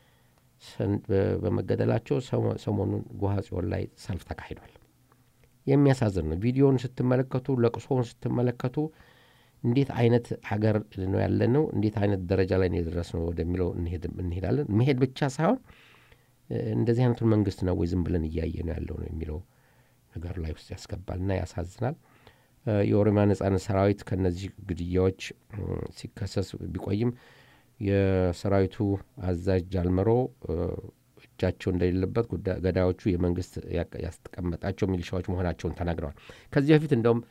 በመገደላቸው ሰሞኑን ጎሃ ጽዮን ላይ ሰልፍ ተካሂዷል። የሚያሳዝን ነው። ቪዲዮውን ስትመለከቱ፣ ለቅሶውን ስትመለከቱ እንዴት አይነት ሀገር ነው ያለ ነው፣ እንዴት አይነት ደረጃ ላይ ነው የደረስነው ወደሚለው እንሄዳለን። መሄድ ብቻ ሳይሆን እንደዚህ አይነቱን መንግስት ነው ወይ ዝም ብለን እያየ ነው ያለው ነው የሚለው ነገር ላይ ውስጥ ያስገባልና ያሳዝናል። የኦሮሚያ ነጻነት ሰራዊት ከነዚህ ግድያዎች ሲከሰስ ቢቆይም የሰራዊቱ አዛዥ ጃልመሮ እጃቸው እንደሌለበት ገዳዮቹ የመንግስት ያስቀመጣቸው ሚሊሻዎች መሆናቸውን ተናግረዋል። ከዚህ በፊት እንደውም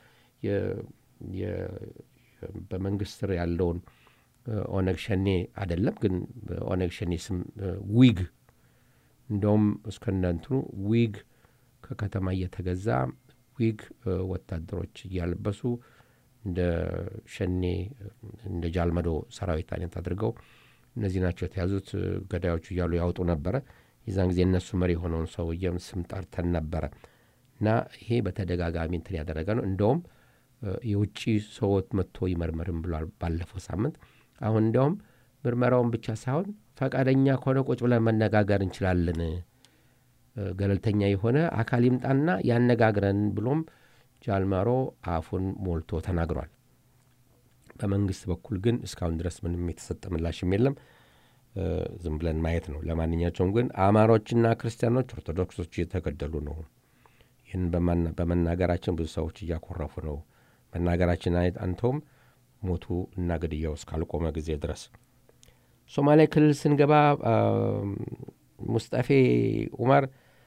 በመንግስት ስር ያለውን ኦነግ ሸኔ አይደለም ግን በኦነግ ሸኔ ስም ዊግ እንደውም እስከነ እንትኑ ዊግ ከከተማ እየተገዛ ዊግ ወታደሮች እያለበሱ እንደ ሸኔ እንደ ጃልመዶ ሰራዊት አይነት አድርገው እነዚህ ናቸው የተያዙት ገዳዮቹ እያሉ ያወጡ ነበረ። የዛን ጊዜ እነሱ መሪ የሆነውን ሰውዬም ስም ጠርተን ነበረ እና ይሄ በተደጋጋሚ እንትን ያደረገ ነው። እንደውም የውጭ ሰዎች መጥቶ ይመርመርም ብሏል ባለፈው ሳምንት። አሁን እንዲያውም ምርመራውን ብቻ ሳይሆን ፈቃደኛ ከሆነ ቁጭ ብለን መነጋገር እንችላለን፣ ገለልተኛ የሆነ አካል ይምጣና ያነጋግረን ብሎም ጃልማሮ አፉን ሞልቶ ተናግሯል። በመንግስት በኩል ግን እስካሁን ድረስ ምንም የተሰጠ ምላሽም የለም። ዝም ብለን ማየት ነው። ለማንኛቸውም ግን አማሮችና ክርስቲያኖች፣ ኦርቶዶክሶች እየተገደሉ ነው። ይህን በመናገራችን ብዙ ሰዎች እያኮረፉ ነው። መናገራችን አንተውም ሞቱ እና ግድያው እስካልቆመ ጊዜ ድረስ ሶማሌ ክልል ስንገባ ሙስጠፌ ኡመር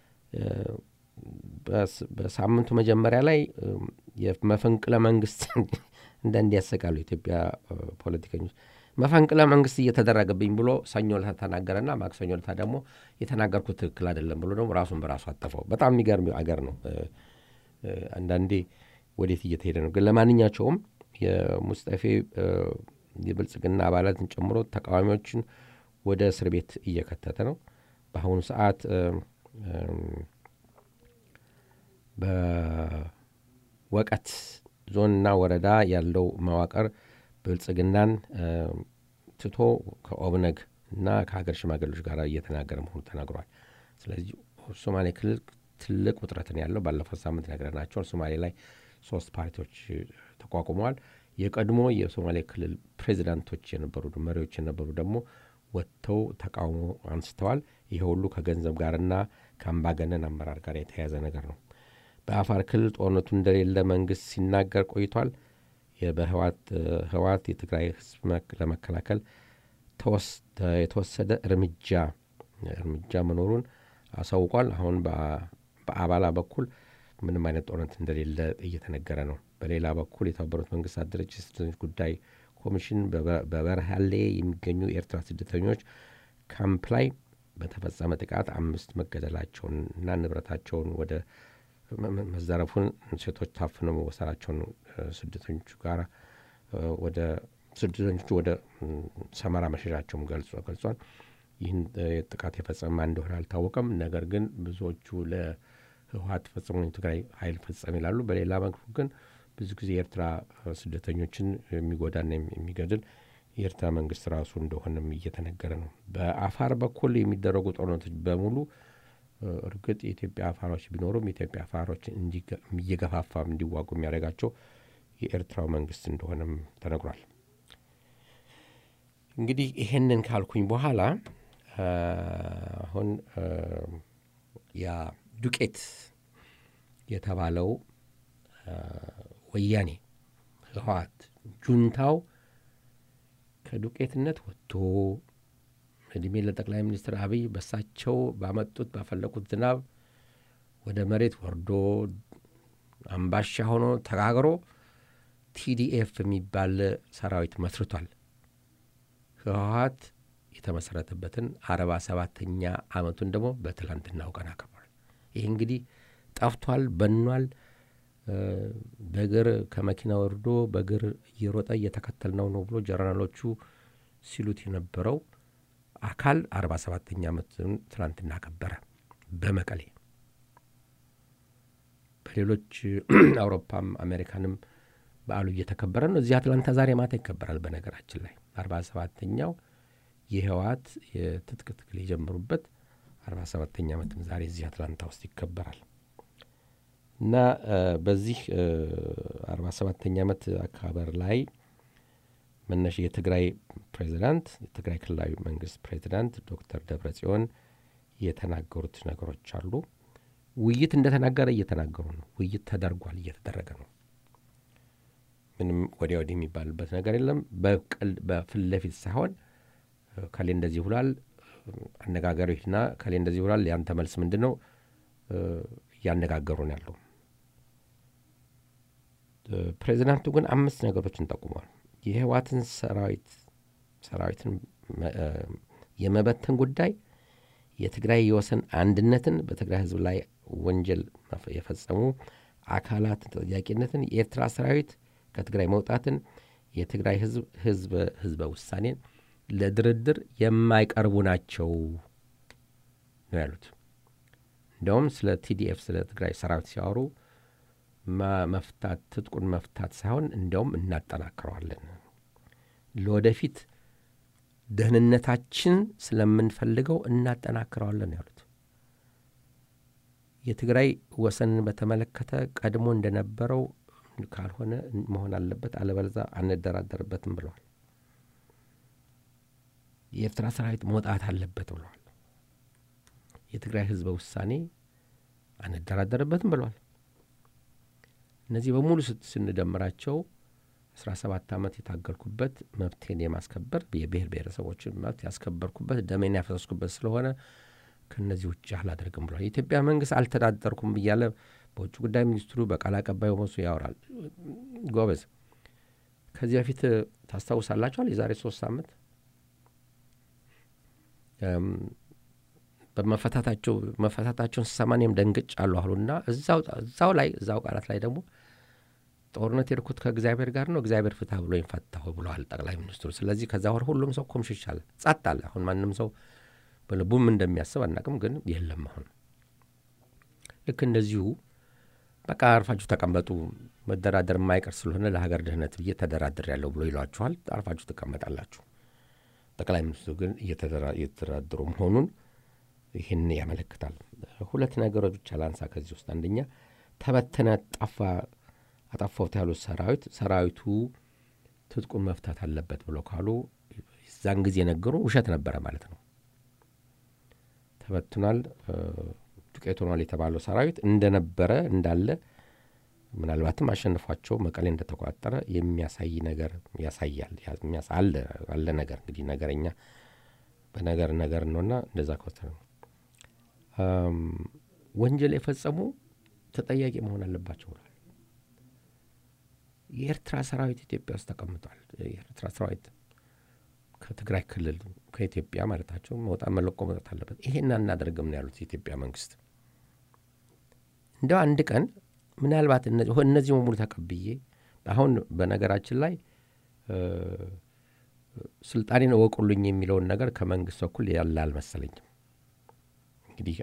በሳምንቱ መጀመሪያ ላይ የመፈንቅለ መንግስት እንዳንድ ያሰቃሉ ኢትዮጵያ ፖለቲከኞች መፈንቅለ መንግስት እየተደረገብኝ ብሎ ሰኞ ለታ ተናገረና ማክሰኞ ለታ ደግሞ የተናገርኩት ትክክል አይደለም ብሎ ደግሞ ራሱን በራሱ አጠፈው። በጣም የሚገርም አገር ነው። አንዳንዴ ወዴት እየተሄደ ነው። ግን ለማንኛቸውም የሙስጠፌ የብልጽግና አባላትን ጨምሮ ተቃዋሚዎችን ወደ እስር ቤት እየከተተ ነው። በአሁኑ ሰዓት በወቀት ዞንና ወረዳ ያለው መዋቅር ብልጽግናን ትቶ ከኦብነግ እና ከሀገር ሽማግሌዎች ጋር እየተናገረ መሆኑ ተናግሯል። ስለዚህ ሶማሌ ክልል ትልቅ ውጥረትን ያለው ባለፈው ሳምንት ነግረናቸዋል። ሶማሌ ላይ ሶስት ፓርቲዎች ተቋቁመዋል። የቀድሞ የሶማሌ ክልል ፕሬዚዳንቶች የነበሩ መሪዎች የነበሩ ደግሞ ወጥተው ተቃውሞ አንስተዋል። ይሄ ሁሉ ከገንዘብ ጋርና ከአምባገነን አመራር ጋር የተያያዘ ነገር ነው። በአፋር ክልል ጦርነቱ እንደሌለ መንግስት ሲናገር ቆይቷል። በህወሓት የትግራይ ህዝብ ለመከላከል የተወሰደ እርምጃ እርምጃ መኖሩን አሳውቋል። አሁን በአባላ በኩል ምንም አይነት ጦርነት እንደሌለ እየተነገረ ነው። በሌላ በኩል የተባበሩት መንግስታት ድርጅት የስደተኞች ጉዳይ ኮሚሽን በበርሃሌ የሚገኙ የኤርትራ ስደተኞች ካምፕ ላይ በተፈጸመ ጥቃት አምስት መገደላቸውን እና ንብረታቸውን ወደ መዘረፉን፣ ሴቶች ታፍነው መወሰዳቸውን ስደተኞቹ ጋር ወደ ስደተኞቹ ወደ ሰመራ መሸሻቸውም ገልጿል። ይህን ጥቃት የፈጸመ እንደሆነ አልታወቀም። ነገር ግን ብዙዎቹ ለህወሓት ፈጽሞ የትግራይ ኃይል ፈጸም ይላሉ። በሌላ መልኩ ግን ብዙ ጊዜ የኤርትራ ስደተኞችን የሚጎዳና የሚገድል የኤርትራ መንግስት ራሱ እንደሆነም እየተነገረ ነው። በአፋር በኩል የሚደረጉ ጦርነቶች በሙሉ እርግጥ የኢትዮጵያ አፋሮች ቢኖሩም የኢትዮጵያ አፋሮች እየገፋፋ እንዲዋጉ የሚያደርጋቸው የኤርትራው መንግስት እንደሆነም ተነግሯል። እንግዲህ ይሄንን ካልኩኝ በኋላ አሁን ያ ዱቄት የተባለው ወያኔ ህወሓት ጁንታው ከዱቄትነት ወጥቶ እድሜ ለጠቅላይ ሚኒስትር አብይ በሳቸው ባመጡት ባፈለቁት ዝናብ ወደ መሬት ወርዶ አምባሻ ሆኖ ተጋግሮ ቲዲኤፍ የሚባል ሰራዊት መስርቷል። ህወሀት የተመሰረተበትን አርባ ሰባተኛ ዓመቱን ደግሞ በትላንትናው ቀን አክብሯል። ይህ እንግዲህ ጠፍቷል፣ በኗል። በእግር ከመኪና ወርዶ በእግር እየሮጠ እየተከተልነው ነው ብሎ ጀነራሎቹ ሲሉት የነበረው አካል አርባ ሰባተኛ ዓመቱን ትላንትና አከበረ በመቀሌ። በሌሎች አውሮፓም አሜሪካንም በዓሉ እየተከበረ ነው። እዚህ አትላንታ ዛሬ ማታ ይከበራል። በነገራችን ላይ አርባ ሰባተኛው የህወሓት የትጥቅ ትግል የጀመሩበት አርባ ሰባተኛ ዓመትም ዛሬ እዚህ አትላንታ ውስጥ ይከበራል እና በዚህ አርባ ሰባተኛ ዓመት አከባበር ላይ መነሻ የትግራይ ፕሬዚዳንት የትግራይ ክልላዊ መንግስት ፕሬዚዳንት ዶክተር ደብረ ጽዮን የተናገሩት ነገሮች አሉ። ውይይት እንደተናገረ እየተናገሩ ነው። ውይይት ተደርጓል፣ እየተደረገ ነው። ምንም ወዲያ ወዲህ የሚባልበት ነገር የለም። በፊት ለፊት ሳይሆን ከሌ እንደዚህ ብሏል፣ አነጋገሩ ሂድና ከሌ እንደዚህ ብሏል፣ ያንተ መልስ ምንድን ነው? እያነጋገሩ ነው ያለው። ፕሬዚዳንቱ ግን አምስት ነገሮችን ጠቁመዋል። የህወሓትን ሰራዊት ሰራዊትን የመበተን ጉዳይ፣ የትግራይ የወሰን አንድነትን፣ በትግራይ ህዝብ ላይ ወንጀል የፈጸሙ አካላት ተጠያቂነትን፣ የኤርትራ ሰራዊት ከትግራይ መውጣትን፣ የትግራይ ህዝብ ህዝበ ውሳኔን ለድርድር የማይቀርቡ ናቸው ነው ያሉት። እንዲያውም ስለ ቲዲኤፍ ስለ ትግራይ ሰራዊት ሲያወሩ መፍታት ትጥቁን መፍታት ሳይሆን እንዲያውም እናጠናክረዋለን፣ ለወደፊት ደህንነታችን ስለምንፈልገው እናጠናክረዋለን ያሉት። የትግራይ ወሰንን በተመለከተ ቀድሞ እንደነበረው ካልሆነ መሆን አለበት፣ አለበለዚያ አንደራደርበትም ብለዋል። የኤርትራ ሰራዊት መውጣት አለበት ብለዋል። የትግራይ ህዝበ ውሳኔ አንደራደርበትም ብለዋል። እነዚህ በሙሉ ስንደምራቸው አስራ ሰባት ዓመት የታገልኩበት መብቴን የማስከበር የብሔር ብሔረሰቦችን መብት ያስከበርኩበት ደሜን ያፈሰስኩበት ስለሆነ ከእነዚህ ውጭ አላደርግም ብሏል። የኢትዮጵያ መንግስት አልተዳደርኩም እያለ በውጭ ጉዳይ ሚኒስትሩ በቃል አቀባዩ መሱ ያወራል። ጎበዝ፣ ከዚህ በፊት ታስታውሳላችኋል? የዛሬ ሶስት ዓመት በመፈታታቸው መፈታታቸውን ስሰማ እኔም ደንግጭ አሉ አሉና እዛው ላይ እዛው ቃላት ላይ ደግሞ ጦርነት የሄድኩት ከእግዚአብሔር ጋር ነው፣ እግዚአብሔር ፍትህ ብሎ ፈታሁ ብለዋል ጠቅላይ ሚኒስትሩ። ስለዚህ ከዛ ወር ሁሉም ሰው ኮምሽሽ አለ፣ ጸጥ አለ። አሁን ማንም ሰው በልቡም እንደሚያስብ አናቅም፣ ግን የለም አሁን ልክ እንደዚሁ በቃ አርፋችሁ ተቀመጡ፣ መደራደር የማይቀር ስለሆነ ለሀገር ደህንነት ብዬ ተደራድር ያለው ብሎ ይሏችኋል። አርፋችሁ ትቀመጣላችሁ። ጠቅላይ ሚኒስትሩ ግን እየተደራደሩ መሆኑን ይህን ያመለክታል። ሁለት ነገሮች ብቻ ላንሳ ከዚህ ውስጥ አንደኛ ተበተነ፣ ጠፋ፣ አጠፋሁት ያሉት ሰራዊት ሰራዊቱ ትጥቁን መፍታት አለበት ብሎ ካሉ እዛን ጊዜ ነገሩ ውሸት ነበረ ማለት ነው። ተበትኗል፣ ዱቄት ሆኗል የተባለው ሰራዊት እንደነበረ እንዳለ ምናልባትም አሸንፏቸው መቀሌ እንደተቆጣጠረ የሚያሳይ ነገር ያሳያል። አለ ነገር እንግዲህ ነገረኛ በነገር ነገር ነውና እንደዛ ከወሰነ ነው ወንጀል የፈጸሙ ተጠያቂ መሆን አለባቸው ብሏል። የኤርትራ ሰራዊት ኢትዮጵያ ውስጥ ተቀምጧል። የኤርትራ ሰራዊት ከትግራይ ክልል ከኢትዮጵያ ማለታቸው መውጣት መለቆ መውጣት አለበት። ይሄን አናደርግም ነው ያሉት የኢትዮጵያ መንግስት። እንደው አንድ ቀን ምናልባት እነዚህ በሙሉ ተቀብዬ አሁን በነገራችን ላይ ስልጣኔን እወቁልኝ የሚለውን ነገር ከመንግስት በኩል ያለ አልመሰለኝም። እንግዲህ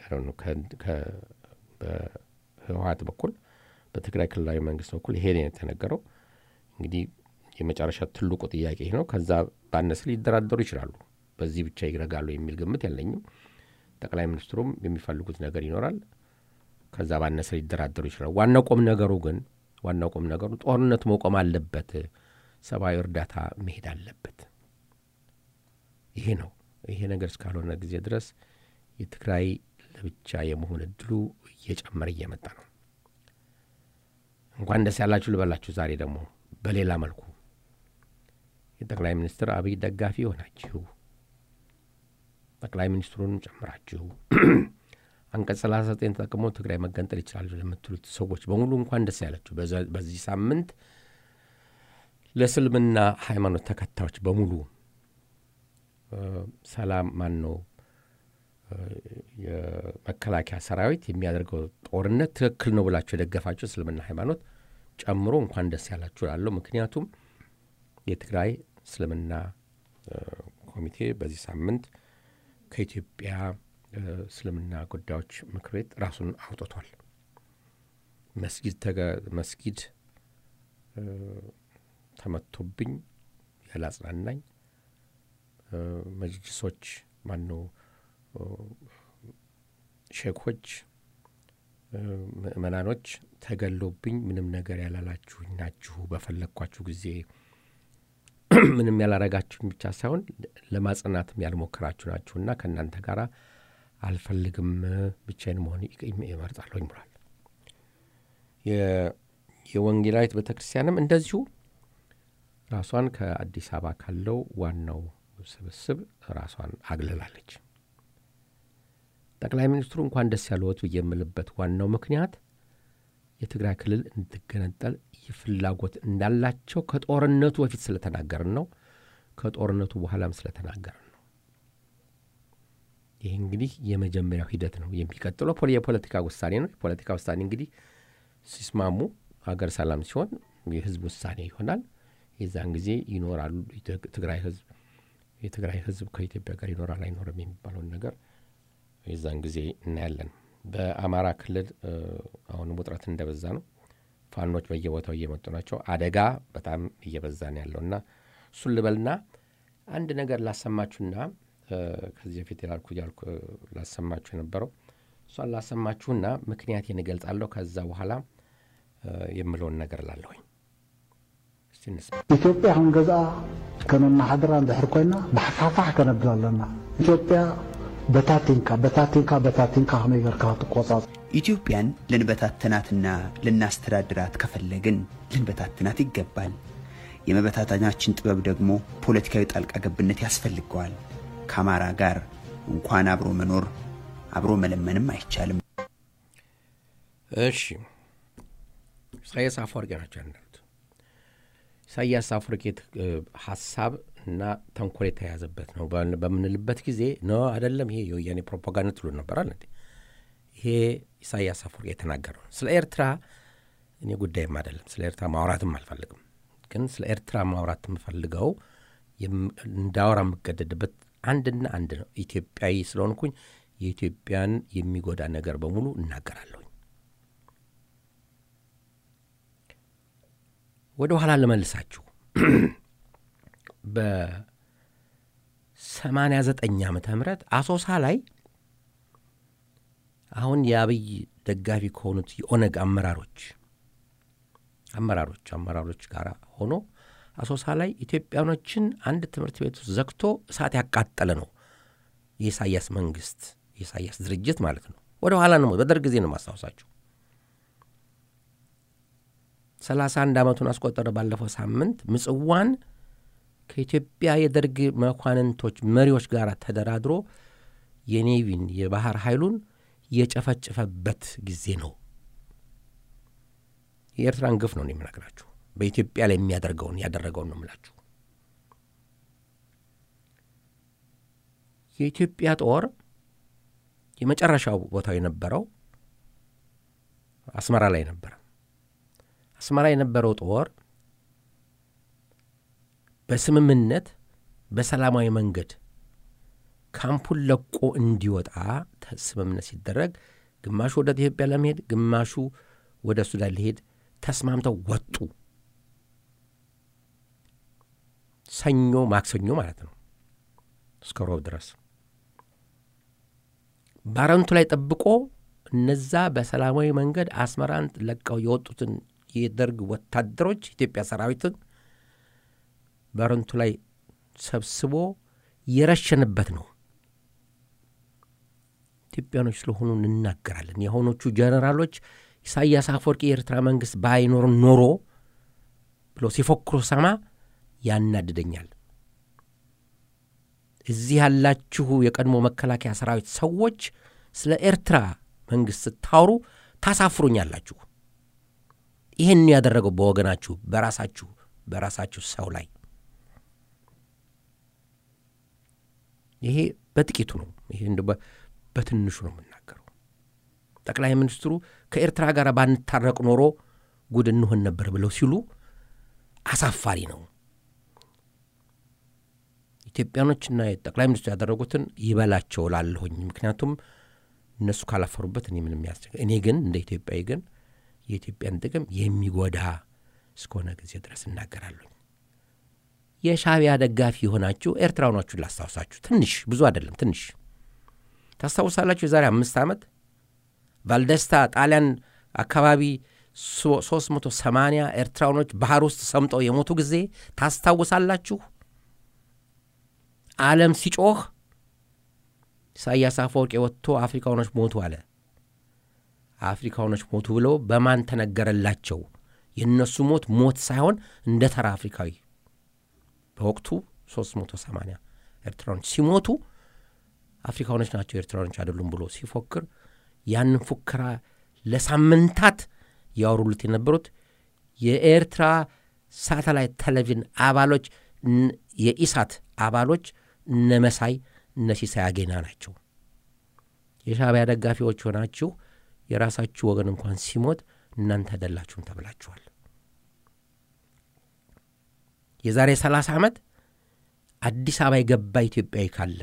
በህወሀት በኩል በትግራይ ክልላዊ መንግስት በኩል ይሄ የተነገረው እንግዲህ የመጨረሻ ትልቁ ጥያቄ ይህ ነው። ከዛ ባነስ ሊደራደሩ ይችላሉ። በዚህ ብቻ ይረጋሉ የሚል ግምት የለኝም። ጠቅላይ ሚኒስትሩም የሚፈልጉት ነገር ይኖራል። ከዛ ባነሰ ሊደራደሩ ይችላሉ። ዋናው ቁም ነገሩ ግን ዋናው ቁም ነገሩ ጦርነቱ መቆም አለበት፣ ሰብአዊ እርዳታ መሄድ አለበት። ይሄ ነው። ይሄ ነገር እስካልሆነ ጊዜ ድረስ የትግራይ ለብቻ የመሆን እድሉ እየጨመረ እየመጣ ነው። እንኳን ደስ ያላችሁ ልበላችሁ። ዛሬ ደግሞ በሌላ መልኩ የጠቅላይ ሚኒስትር አብይ ደጋፊ የሆናችሁ ጠቅላይ ሚኒስትሩን ጨምራችሁ አንቀጽ 39 ተጠቅሞ ትግራይ መገንጠል ይችላሉ ለምትሉት ሰዎች በሙሉ እንኳን ደስ ያላችሁ። በዚህ ሳምንት ለእስልምና ሃይማኖት ተከታዮች በሙሉ ሰላም ማን ነው የመከላከያ ሰራዊት የሚያደርገው ጦርነት ትክክል ነው ብላችሁ የደገፋችሁ እስልምና ሃይማኖት ጨምሮ እንኳን ደስ ያላችሁ ላለው ምክንያቱም የትግራይ እስልምና ኮሚቴ በዚህ ሳምንት ከኢትዮጵያ እስልምና ጉዳዮች ምክር ቤት ራሱን አውጥቷል። መስጊድ መስጊድ ተመቶብኝ ያላጽናናኝ መጅልሶች ማነው ሼኮች ምእመናኖች ተገሎብኝ ምንም ነገር ያላላችሁኝ ናችሁ። በፈለግኳችሁ ጊዜ ምንም ያላረጋችሁኝ ብቻ ሳይሆን ለማጽናትም ያልሞከራችሁ ናችሁና ከእናንተ ጋር አልፈልግም፣ ብቻዬን መሆን ይመርጣለሁኝ ብሏል። የወንጌላዊት ቤተ ክርስቲያንም እንደዚሁ ራሷን ከአዲስ አበባ ካለው ዋናው ስብስብ ራሷን አግልላለች። ጠቅላይ ሚኒስትሩ እንኳን ደስ ያለዎት ብዬ የምልበት ዋናው ምክንያት የትግራይ ክልል እንድገነጠል ፍላጎት እንዳላቸው ከጦርነቱ በፊት ስለተናገርን ነው። ከጦርነቱ በኋላም ስለተናገርን ነው። ይህ እንግዲህ የመጀመሪያው ሂደት ነው። የሚቀጥለው የፖለቲካ ውሳኔ ነው። የፖለቲካ ውሳኔ እንግዲህ ሲስማሙ ሀገር ሰላም ሲሆን የህዝብ ውሳኔ ይሆናል። የዛን ጊዜ ይኖራሉ። ትግራይ ህዝብ የትግራይ ህዝብ ከኢትዮጵያ ጋር ይኖራል አይኖርም የሚባለውን ነገር የዛን ጊዜ እናያለን። በአማራ ክልል አሁንም ውጥረት እንደበዛ ነው። ፋኖች በየቦታው እየመጡ ናቸው። አደጋ በጣም እየበዛ ነው ያለውና እሱን ልበልና አንድ ነገር ላሰማችሁና ከዚህ በፊት ያልኩ ያልኩ ላሰማችሁ የነበረው እሷን ላሰማችሁና ምክንያቴን እገልጻለሁ። ከዛ በኋላ የምለውን ነገር ላለሁኝ ኢትዮጵያ አሁን ገዛ ከመማሓደራ እንድሕር ኮይና ብሓፋፋሕ ከነብል ኣለና ኢትዮጵያ በታቲንካ በታቲንካ በታቲንካ ከመይ ጌርካ ትቆጻጽ ኢትዮጵያን ልንበታትናትና ልናስተዳድራት ከፈለግን ልንበታትናት ይገባል። የመበታተናችን ጥበብ ደግሞ ፖለቲካዊ ጣልቃ ገብነት ያስፈልገዋል። ከአማራ ጋር እንኳን አብሮ መኖር አብሮ መለመንም አይቻልም። እሺ፣ ኢሳያስ አፈወርቂ ናቸው እንዳሉት። ኢሳያስ አፈወርቂ ሀሳብ እና ተንኮል የተያዘበት ነው በምንልበት ጊዜ ነው አይደለም። ይሄ የወያኔ ፕሮፓጋንዳ ትሉ ነበራል እንዴ? ይሄ ኢሳያስ አፈወርቂ የተናገረው ስለ ኤርትራ እኔ ጉዳይም አይደለም። ስለ ኤርትራ ማውራትም አልፈልግም። ግን ስለ ኤርትራ ማውራት የምፈልገው እንዳወራ የምገደድበት አንድና አንድ ነው። ኢትዮጵያዊ ስለሆንኩኝ የኢትዮጵያን የሚጎዳ ነገር በሙሉ እናገራለሁኝ። ወደ ኋላ ልመልሳችሁ በ89 ዓመተ ምህረት አሶሳ ላይ አሁን የአብይ ደጋፊ ከሆኑት የኦነግ አመራሮች አመራሮች አመራሮች ጋር ሆኖ አሶሳ ላይ ኢትዮጵያኖችን አንድ ትምህርት ቤት ውስጥ ዘግቶ እሳት ያቃጠለ ነው የኢሳያስ መንግስት የኢሳያስ ድርጅት ማለት ነው። ወደ ኋላ ነው፣ በደርግ ጊዜ ነው ማስታወሳችሁ። ሰላሳ አንድ ዓመቱን አስቆጠረ። ባለፈው ሳምንት ምጽዋን ከኢትዮጵያ የደርግ መኳንንቶች መሪዎች ጋር ተደራድሮ የኔቪን የባህር ኃይሉን የጨፈጨፈበት ጊዜ ነው። የኤርትራን ግፍ ነው የምነግራችሁ። በኢትዮጵያ ላይ የሚያደርገውን ያደረገውን ነው የምላችሁ። የኢትዮጵያ ጦር የመጨረሻው ቦታው የነበረው አስመራ ላይ ነበረ። አስመራ የነበረው ጦር በስምምነት በሰላማዊ መንገድ ካምፑን ለቆ እንዲወጣ ስምምነት ሲደረግ ግማሹ ወደ ኢትዮጵያ ለመሄድ ግማሹ ወደ ሱዳን ሊሄድ ተስማምተው ወጡ። ሰኞ ማክሰኞ ማለት ነው እስከ ሮብ ድረስ ባረንቱ ላይ ጠብቆ እነዛ በሰላማዊ መንገድ አስመራን ለቀው የወጡትን የደርግ ወታደሮች ኢትዮጵያ ሰራዊትን ባረንቱ ላይ ሰብስቦ የረሸንበት ነው። ኢትዮጵያኖች ስለሆኑ እንናገራለን። የሆኖቹ ጀነራሎች ኢሳያስ አፈወርቂ የኤርትራ መንግስት ባይኖር ኖሮ ብሎ ሲፎክሩ ሰማ ያናድደኛል። እዚህ ያላችሁ የቀድሞ መከላከያ ሰራዊት ሰዎች ስለ ኤርትራ መንግሥት ስታወሩ ታሳፍሩኛላችሁ። ይህን ያደረገው በወገናችሁ በራሳችሁ በራሳችሁ ሰው ላይ ይሄ በጥቂቱ ነው። ይሄ እንደ በትንሹ ነው የምናገረው። ጠቅላይ ሚኒስትሩ ከኤርትራ ጋር ባንታረቅ ኖሮ ጉድ እንሆን ነበር ብለው ሲሉ አሳፋሪ ነው። ኢትዮጵያኖችና ጠቅላይ ሚኒስትሩ ያደረጉትን ይበላቸው ላለሁኝ። ምክንያቱም እነሱ ካላፈሩበት እኔ ምንም ያስቸግ እኔ ግን እንደ ኢትዮጵያዊ ግን የኢትዮጵያን ጥቅም የሚጎዳ እስከሆነ ጊዜ ድረስ እናገራለሁ። የሻዕቢያ ደጋፊ የሆናችሁ ኤርትራውያኖቹን ላስታውሳችሁ። ትንሽ ብዙ አይደለም፣ ትንሽ ታስታውሳላችሁ። የዛሬ አምስት ዓመት ቫልደስታ ጣሊያን አካባቢ 380 ኤርትራውያኖች ባህር ውስጥ ሰምጠው የሞቱ ጊዜ ታስታውሳላችሁ። ዓለም ሲጮህ ኢሳያስ አፈወርቂ ወጥቶ አፍሪካውያኖች ሞቱ አለ። አፍሪካውያኖች ሞቱ ብለው በማን ተነገረላቸው? የእነሱ ሞት ሞት ሳይሆን እንደ ተራ አፍሪካዊ በወቅቱ 380 ኤርትራኖች ሲሞቱ አፍሪካኖች ናቸው ኤርትራኖች አይደሉም ብሎ ሲፎክር ያንን ፉከራ ለሳምንታት ያወሩሉት የነበሩት የኤርትራ ሳተላይት ቴሌቪዥን አባሎች የኢሳት አባሎች እነ መሳይ እነ ሲሳይ አጌና ናቸው። የሻዕቢያ ደጋፊዎች ሆናችሁ የራሳችሁ ወገን እንኳን ሲሞት እናንተ አይደላችሁም ተብላችኋል። የዛሬ 30 ዓመት አዲስ አበባ የገባ ኢትዮጵያዊ ካለ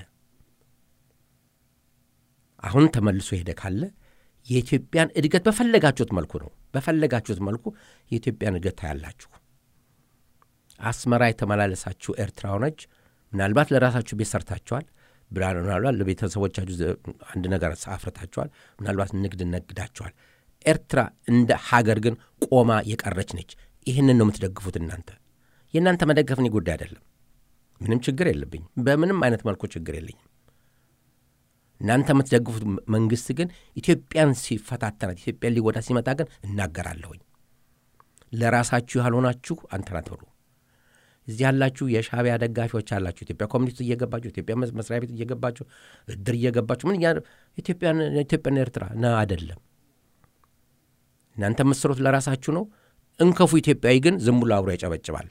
አሁን ተመልሶ ሄደ ካለ የኢትዮጵያን እድገት በፈለጋችሁት መልኩ ነው በፈለጋችሁት መልኩ የኢትዮጵያን እድገት ታያላችሁ። አስመራ የተመላለሳችሁ ኤርትራውያኖች ምናልባት ለራሳችሁ ቤት ሰርታችኋል። ምናልባት ለቤተሰቦቻችሁ አንድ ነገር አፍርታችኋል። ምናልባት ንግድ ነግዳችኋል። ኤርትራ እንደ ሀገር ግን ቆማ የቀረች ነች። ይህንን ነው የምትደግፉት እናንተ። የእናንተ መደገፍ እኔ ጉዳይ አይደለም። ምንም ችግር የለብኝም። በምንም አይነት መልኩ ችግር የለኝም። እናንተ የምትደግፉት መንግስት ግን ኢትዮጵያን ሲፈታተናት፣ ኢትዮጵያን ሊጎዳ ሲመጣ ግን እናገራለሁኝ። ለራሳችሁ ያልሆናችሁ አንተን አትበሉ። እዚህ ያላችሁ የሻዕቢያ ደጋፊዎች አላችሁ። ኢትዮጵያ ኮሚኒቲ እየገባችሁ ኢትዮጵያ መስሪያ ቤት እየገባችሁ እድር እየገባችሁ ምን ኢትዮጵያና ኤርትራ ነ አይደለም። እናንተ የምትሰሩት ለራሳችሁ ነው። እንከፉ ኢትዮጵያዊ ግን ዝም ብሎ አብሮ ያጨበጭባል።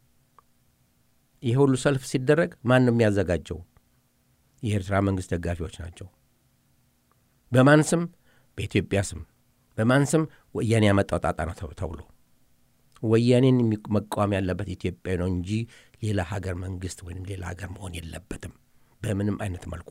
ይሄ ሁሉ ሰልፍ ሲደረግ ማን ነው የሚያዘጋጀው? የኤርትራ መንግሥት ደጋፊዎች ናቸው። በማን ስም? በኢትዮጵያ ስም። በማን ስም? ወያኔ ያመጣው ጣጣ ነው ተብሎ ወያኔን መቃወም ያለበት ኢትዮጵያ ነው እንጂ ሌላ ሀገር መንግሥት ወይም ሌላ ሀገር መሆን የለበትም በምንም አይነት መልኩ።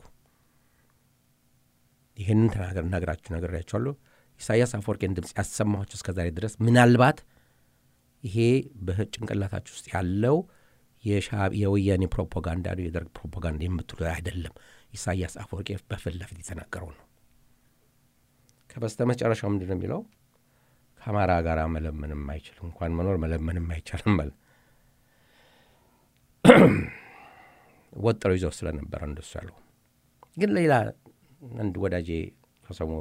ይህንን ተናገር ነግራችሁ ነግሬያችኋለሁ። ኢሳያስ አፈወርቄን ድምፅ ያሰማኋቸው እስከ ዛሬ ድረስ ምናልባት ይሄ በጭንቅላታችሁ ውስጥ ያለው የወያኔ ፕሮፓጋንዳ ነው የደርግ ፕሮፓጋንዳ የምትሉ አይደለም። ኢሳያስ አፈወርቄ በፊት ለፊት የተናገረው ነው። ከበስተ መጨረሻው ምንድን ነው የሚለው? ከአማራ ጋር መለመንም አይችልም እንኳን መኖር መለመንም አይቻልም አለ። ወጥረው ይዘው ስለነበረ እንደሱ ያለው ግን ሌላ አንድ ወዳጄ ከሰሞኑ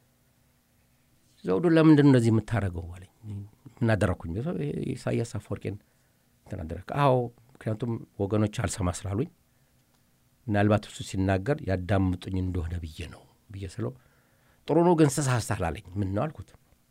ዘውዱ ለምንድን ነው እንደዚህ የምታደርገው አለኝ። ምናደረግኩኝ? ኢሳያስ አፈወርቄን ተናደረክ? አዎ ምክንያቱም ወገኖች አልሰማ ስላሉኝ ምናልባት እሱ ሲናገር ያዳምጡኝ እንደሆነ ብዬ ነው ብዬ ስለው ጥሩ ነው ግን ስሳሳል አለኝ። ምን ነው አልኩት።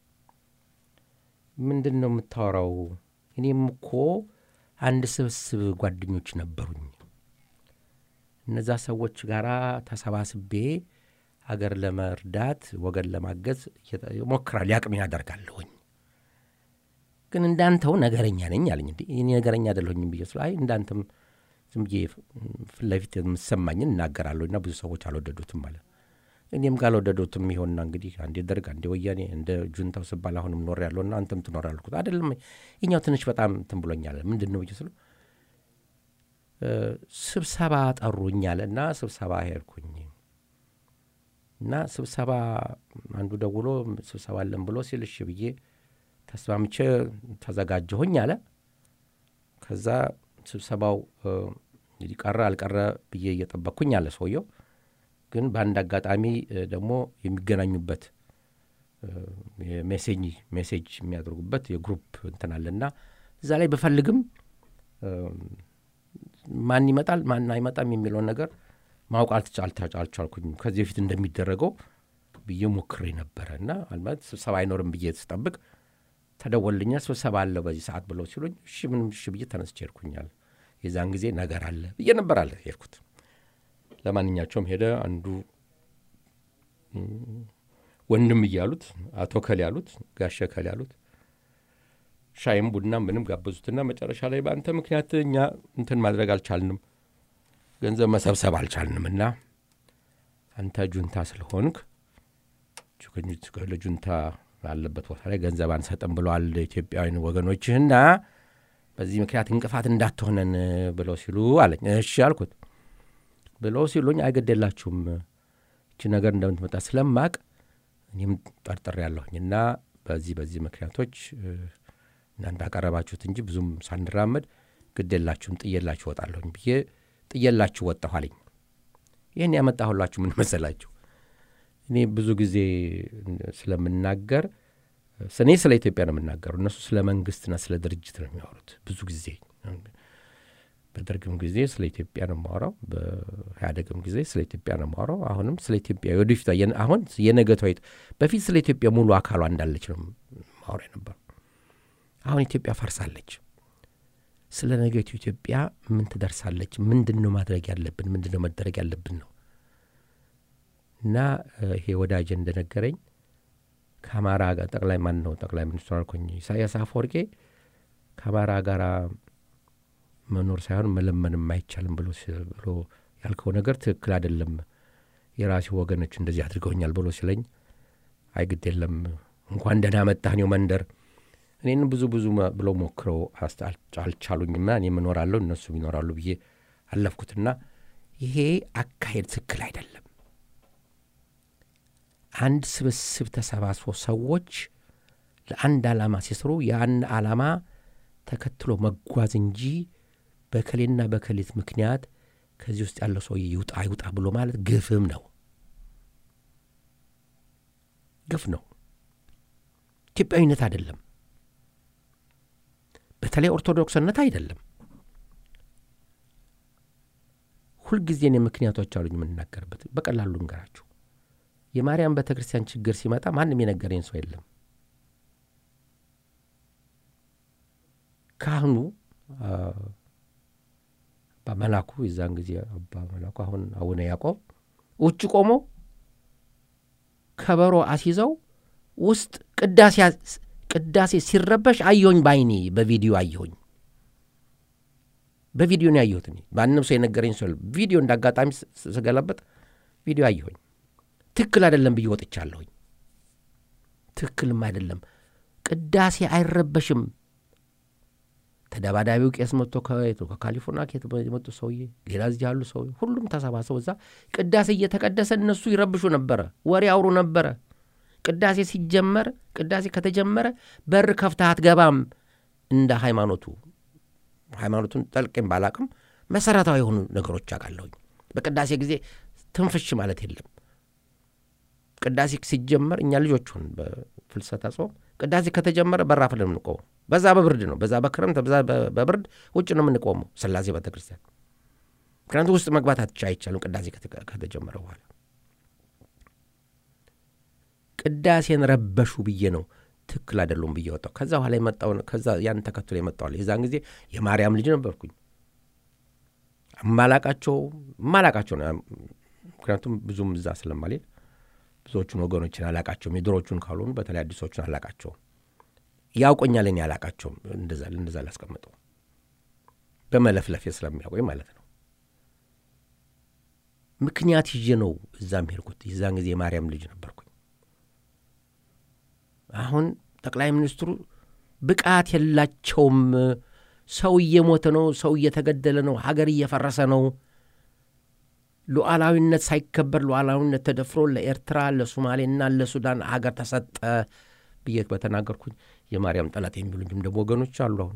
ምንድን ነው የምታወራው? እኔም እኮ አንድ ስብስብ ጓደኞች ነበሩኝ። እነዛ ሰዎች ጋር ተሰባስቤ አገር ለመርዳት ወገን ለማገዝ ሞክራል ያቅሜን ያደርጋለሁኝ ግን እንዳንተው ነገረኛ ነኝ አለኝ። እንዲ እኔ ነገረኛ አይደለሁኝም ብዬ ስለ አይ እንዳንተም ዝም ብዬ ፊት ለፊት የምሰማኝን እናገራለሁ እና ብዙ ሰዎች አልወደዱትም አለ። እኔም ካልወደዱትም ይሆንና እንግዲህ አንዴ ደርግ አንዴ ወያኔ እንደ ጁንታው ስባል አሁንም ኖር ያለውና አንተም ትኖር ያልኩት አይደለም። ይኛው ትንሽ በጣም እንትን ብሎኛል። ምንድን ነው ብዬ ስለው ስብሰባ ጠሩኝ አለ እና ስብሰባ ሄድኩኝ እና ስብሰባ አንዱ ደውሎ ስብሰባ አለን ብሎ ሲል እሺ ብዬ ተስማምቼ ተዘጋጀሁኝ አለ። ከዛ ስብሰባው እንግዲህ ቀረ አልቀረ ብዬ እየጠበቅኩኝ አለ ሰውየው። ግን በአንድ አጋጣሚ ደግሞ የሚገናኙበት ሜሴጅ ሜሴጅ የሚያደርጉበት የግሩፕ እንትን አለና እዛ ላይ ብፈልግም ማን ይመጣል ማን አይመጣም የሚለውን ነገር ማወቅ አልቻልኩኝም። ከዚህ በፊት እንደሚደረገው ብዬ ሞክሬ ነበረ እና ማለት ስብሰባ አይኖርም ብዬ ስጠብቅ ተደወልኛ ስብሰባ አለ በዚህ ሰዓት ብለው ሲሉኝ እሺ ምንም እሺ ብዬ ተነስቼ ሄድኩኛል። የዛን ጊዜ ነገር አለ ብዬ ነበር አለ ሄድኩት። ለማንኛቸውም ሄደ አንዱ ወንድም እያሉት አቶ ከል ያሉት ጋሸ ከል ያሉት ሻይም ቡና ምንም ጋበዙትና መጨረሻ ላይ በአንተ ምክንያት እኛ እንትን ማድረግ አልቻልንም፣ ገንዘብ መሰብሰብ አልቻልንም እና አንተ ጁንታ ስለሆንክ ለጁንታ ባለበት ቦታ ላይ ገንዘብ አንሰጥም ብለዋል ኢትዮጵያውያን ወገኖችህና በዚህ ምክንያት እንቅፋት እንዳትሆነን ብለው ሲሉ አለኝ። እሺ አልኩት። ብለው ሲሉኝ አይገደላችሁም እቺ ነገር እንደምትመጣ ስለማቅ እኔም ጠርጥሬ ያለሁኝ እና በዚህ በዚህ ምክንያቶች እናንተ አቀረባችሁት እንጂ ብዙም ሳንራመድ ግዴላችሁም ጥየላችሁ ወጣለሁኝ ብዬ ጥየላችሁ ወጣሁ አለኝ። ይህን ያመጣሁላችሁ ምን መሰላችሁ? እኔ ብዙ ጊዜ ስለምናገር እኔ ስለ ኢትዮጵያ ነው የምናገሩ፣ እነሱ ስለ መንግስትና ስለ ድርጅት ነው የሚያወሩት። ብዙ ጊዜ በደርግም ጊዜ ስለ ኢትዮጵያ ነው የማወራው፣ በኢህአደግም ጊዜ ስለ ኢትዮጵያ ነው የማወራው። አሁንም ስለ ኢትዮጵያ ወደፊቷ አሁን የነገቷ በፊት ስለ ኢትዮጵያ ሙሉ አካሏ እንዳለች ነው ማወራ ነበር። አሁን ኢትዮጵያ ፈርሳለች። ስለ ነገቱ ኢትዮጵያ ምን ትደርሳለች? ምንድን ነው ማድረግ ያለብን? ምንድን ነው መደረግ ያለብን ነው እና ይሄ ወዳጅ እንደነገረኝ ከአማራ ጋር ጠቅላይ ማን ነው ጠቅላይ ሚኒስትሩ አልኮኝ ኢሳያስ አፈወርቄ ከአማራ ጋር መኖር ሳይሆን መለመንም አይቻልም ብሎ ብሎ ያልከው ነገር ትክክል አይደለም፣ የራሴ ወገኖች እንደዚህ አድርገውኛል ብሎ ሲለኝ አይግድ የለም እንኳን ደህና መጣህ እኔው መንደር እኔን ብዙ ብዙ ብሎ ሞክረው አልቻሉኝና እኔ እኖራለሁ እነሱም ይኖራሉ ብዬ አለፍኩትና ይሄ አካሄድ ትክክል አይደለም። አንድ ስብስብ ተሰባስቦ ሰዎች ለአንድ ዓላማ ሲስሩ ያን ዓላማ ተከትሎ መጓዝ እንጂ በከሌና በከሌት ምክንያት ከዚህ ውስጥ ያለው ሰውዬ ይውጣ ይውጣ ብሎ ማለት ግፍም ነው፣ ግፍ ነው። ኢትዮጵያዊነት አይደለም። በተለይ ኦርቶዶክስነት አይደለም። ሁልጊዜ እኔ ምክንያቶች አሉኝ የምንናገርበት። በቀላሉ እንገራችሁ። የማርያም ቤተ ክርስቲያን ችግር ሲመጣ ማንም የነገረኝ ሰው የለም። ካህኑ አባ መላኩ የዛን ጊዜ አባ መላኩ አሁን አቡነ ያዕቆብ ውጭ ቆሞ ከበሮ አስይዘው ውስጥ ቅዳሴ ቅዳሴ ሲረበሽ አየሁኝ። በአይኔ በቪዲዮ አየሁኝ። በቪዲዮ ነው ያየሁት። እኔ ማንም ሰው የነገረኝ ሰው ቪዲዮ እንደ አጋጣሚ ስገለበጥ ቪዲዮ አየሁኝ። ትክክል አይደለም ብዬ ወጥቻለሁኝ። ትክክልም አይደለም። ቅዳሴ አይረበሽም። ተደባዳቢው ቄስ መጥቶ ከካሊፎርኒያ ከየት የመጡ ሰውዬ፣ ሌላ እዚህ ያሉ ሰው ሁሉም ተሰባሰቡ። እዛ ቅዳሴ እየተቀደሰ እነሱ ይረብሹ ነበረ፣ ወሬ አውሩ ነበረ። ቅዳሴ ሲጀመር ቅዳሴ ከተጀመረ በር ከፍተህ አትገባም። እንደ ሃይማኖቱ ሃይማኖቱን ጠልቄም ባላቅም መሰረታዊ የሆኑ ነገሮች አውቃለሁኝ። በቅዳሴ ጊዜ ትንፍሽ ማለት የለም። ቅዳሴ ሲጀመር እኛ ልጆች ሆን በፍልሰታ ጾም ቅዳሴ ከተጀመረ በራፍ ነው የምንቆመው። በዛ በብርድ ነው፣ በዛ በክረምት በዛ በብርድ ውጭ ነው የምንቆመው ስላሴ ቤተ ክርስቲያን። ምክንያቱም ውስጥ መግባት አይቻልም ቅዳሴ ከተጀመረ በኋላ ቅዳሴን ረበሹ ብዬ ነው ትክክል አይደሉም ብዬ ወጣው። ከዛ በኋላ የመጣው ከዛ ያን ተከትሎ የመጣዋል። የዛን ጊዜ የማርያም ልጅ ነበርኩኝ። ማላቃቸው ማላቃቸው ነው። ምክንያቱም ብዙም እዛ ስለማልሄድ ብዙዎቹን ወገኖችን አላቃቸውም። የድሮቹን ካልሆኑ በተለይ አዲሶቹን አላቃቸውም። ያውቆኛል፣ እኔ አላቃቸውም። እንደዛ እንደዛ ላስቀምጠው በመለፍለፌ ስለሚያውቆኝ ማለት ነው። ምክንያት ይዤ ነው እዛም ሄድኩት። የዛን ጊዜ የማርያም ልጅ ነበርኩኝ። አሁን ጠቅላይ ሚኒስትሩ ብቃት የላቸውም። ሰው እየሞተ ነው፣ ሰው እየተገደለ ነው፣ ሀገር እየፈረሰ ነው። ሉዓላዊነት ሳይከበር ሉዓላዊነት ተደፍሮ ለኤርትራ ለሶማሌና ለሱዳን ሀገር ተሰጠ ብዬ በተናገርኩኝ የማርያም ጠላት የሚሉኝም ደግሞ ወገኖች አሉ። አሁን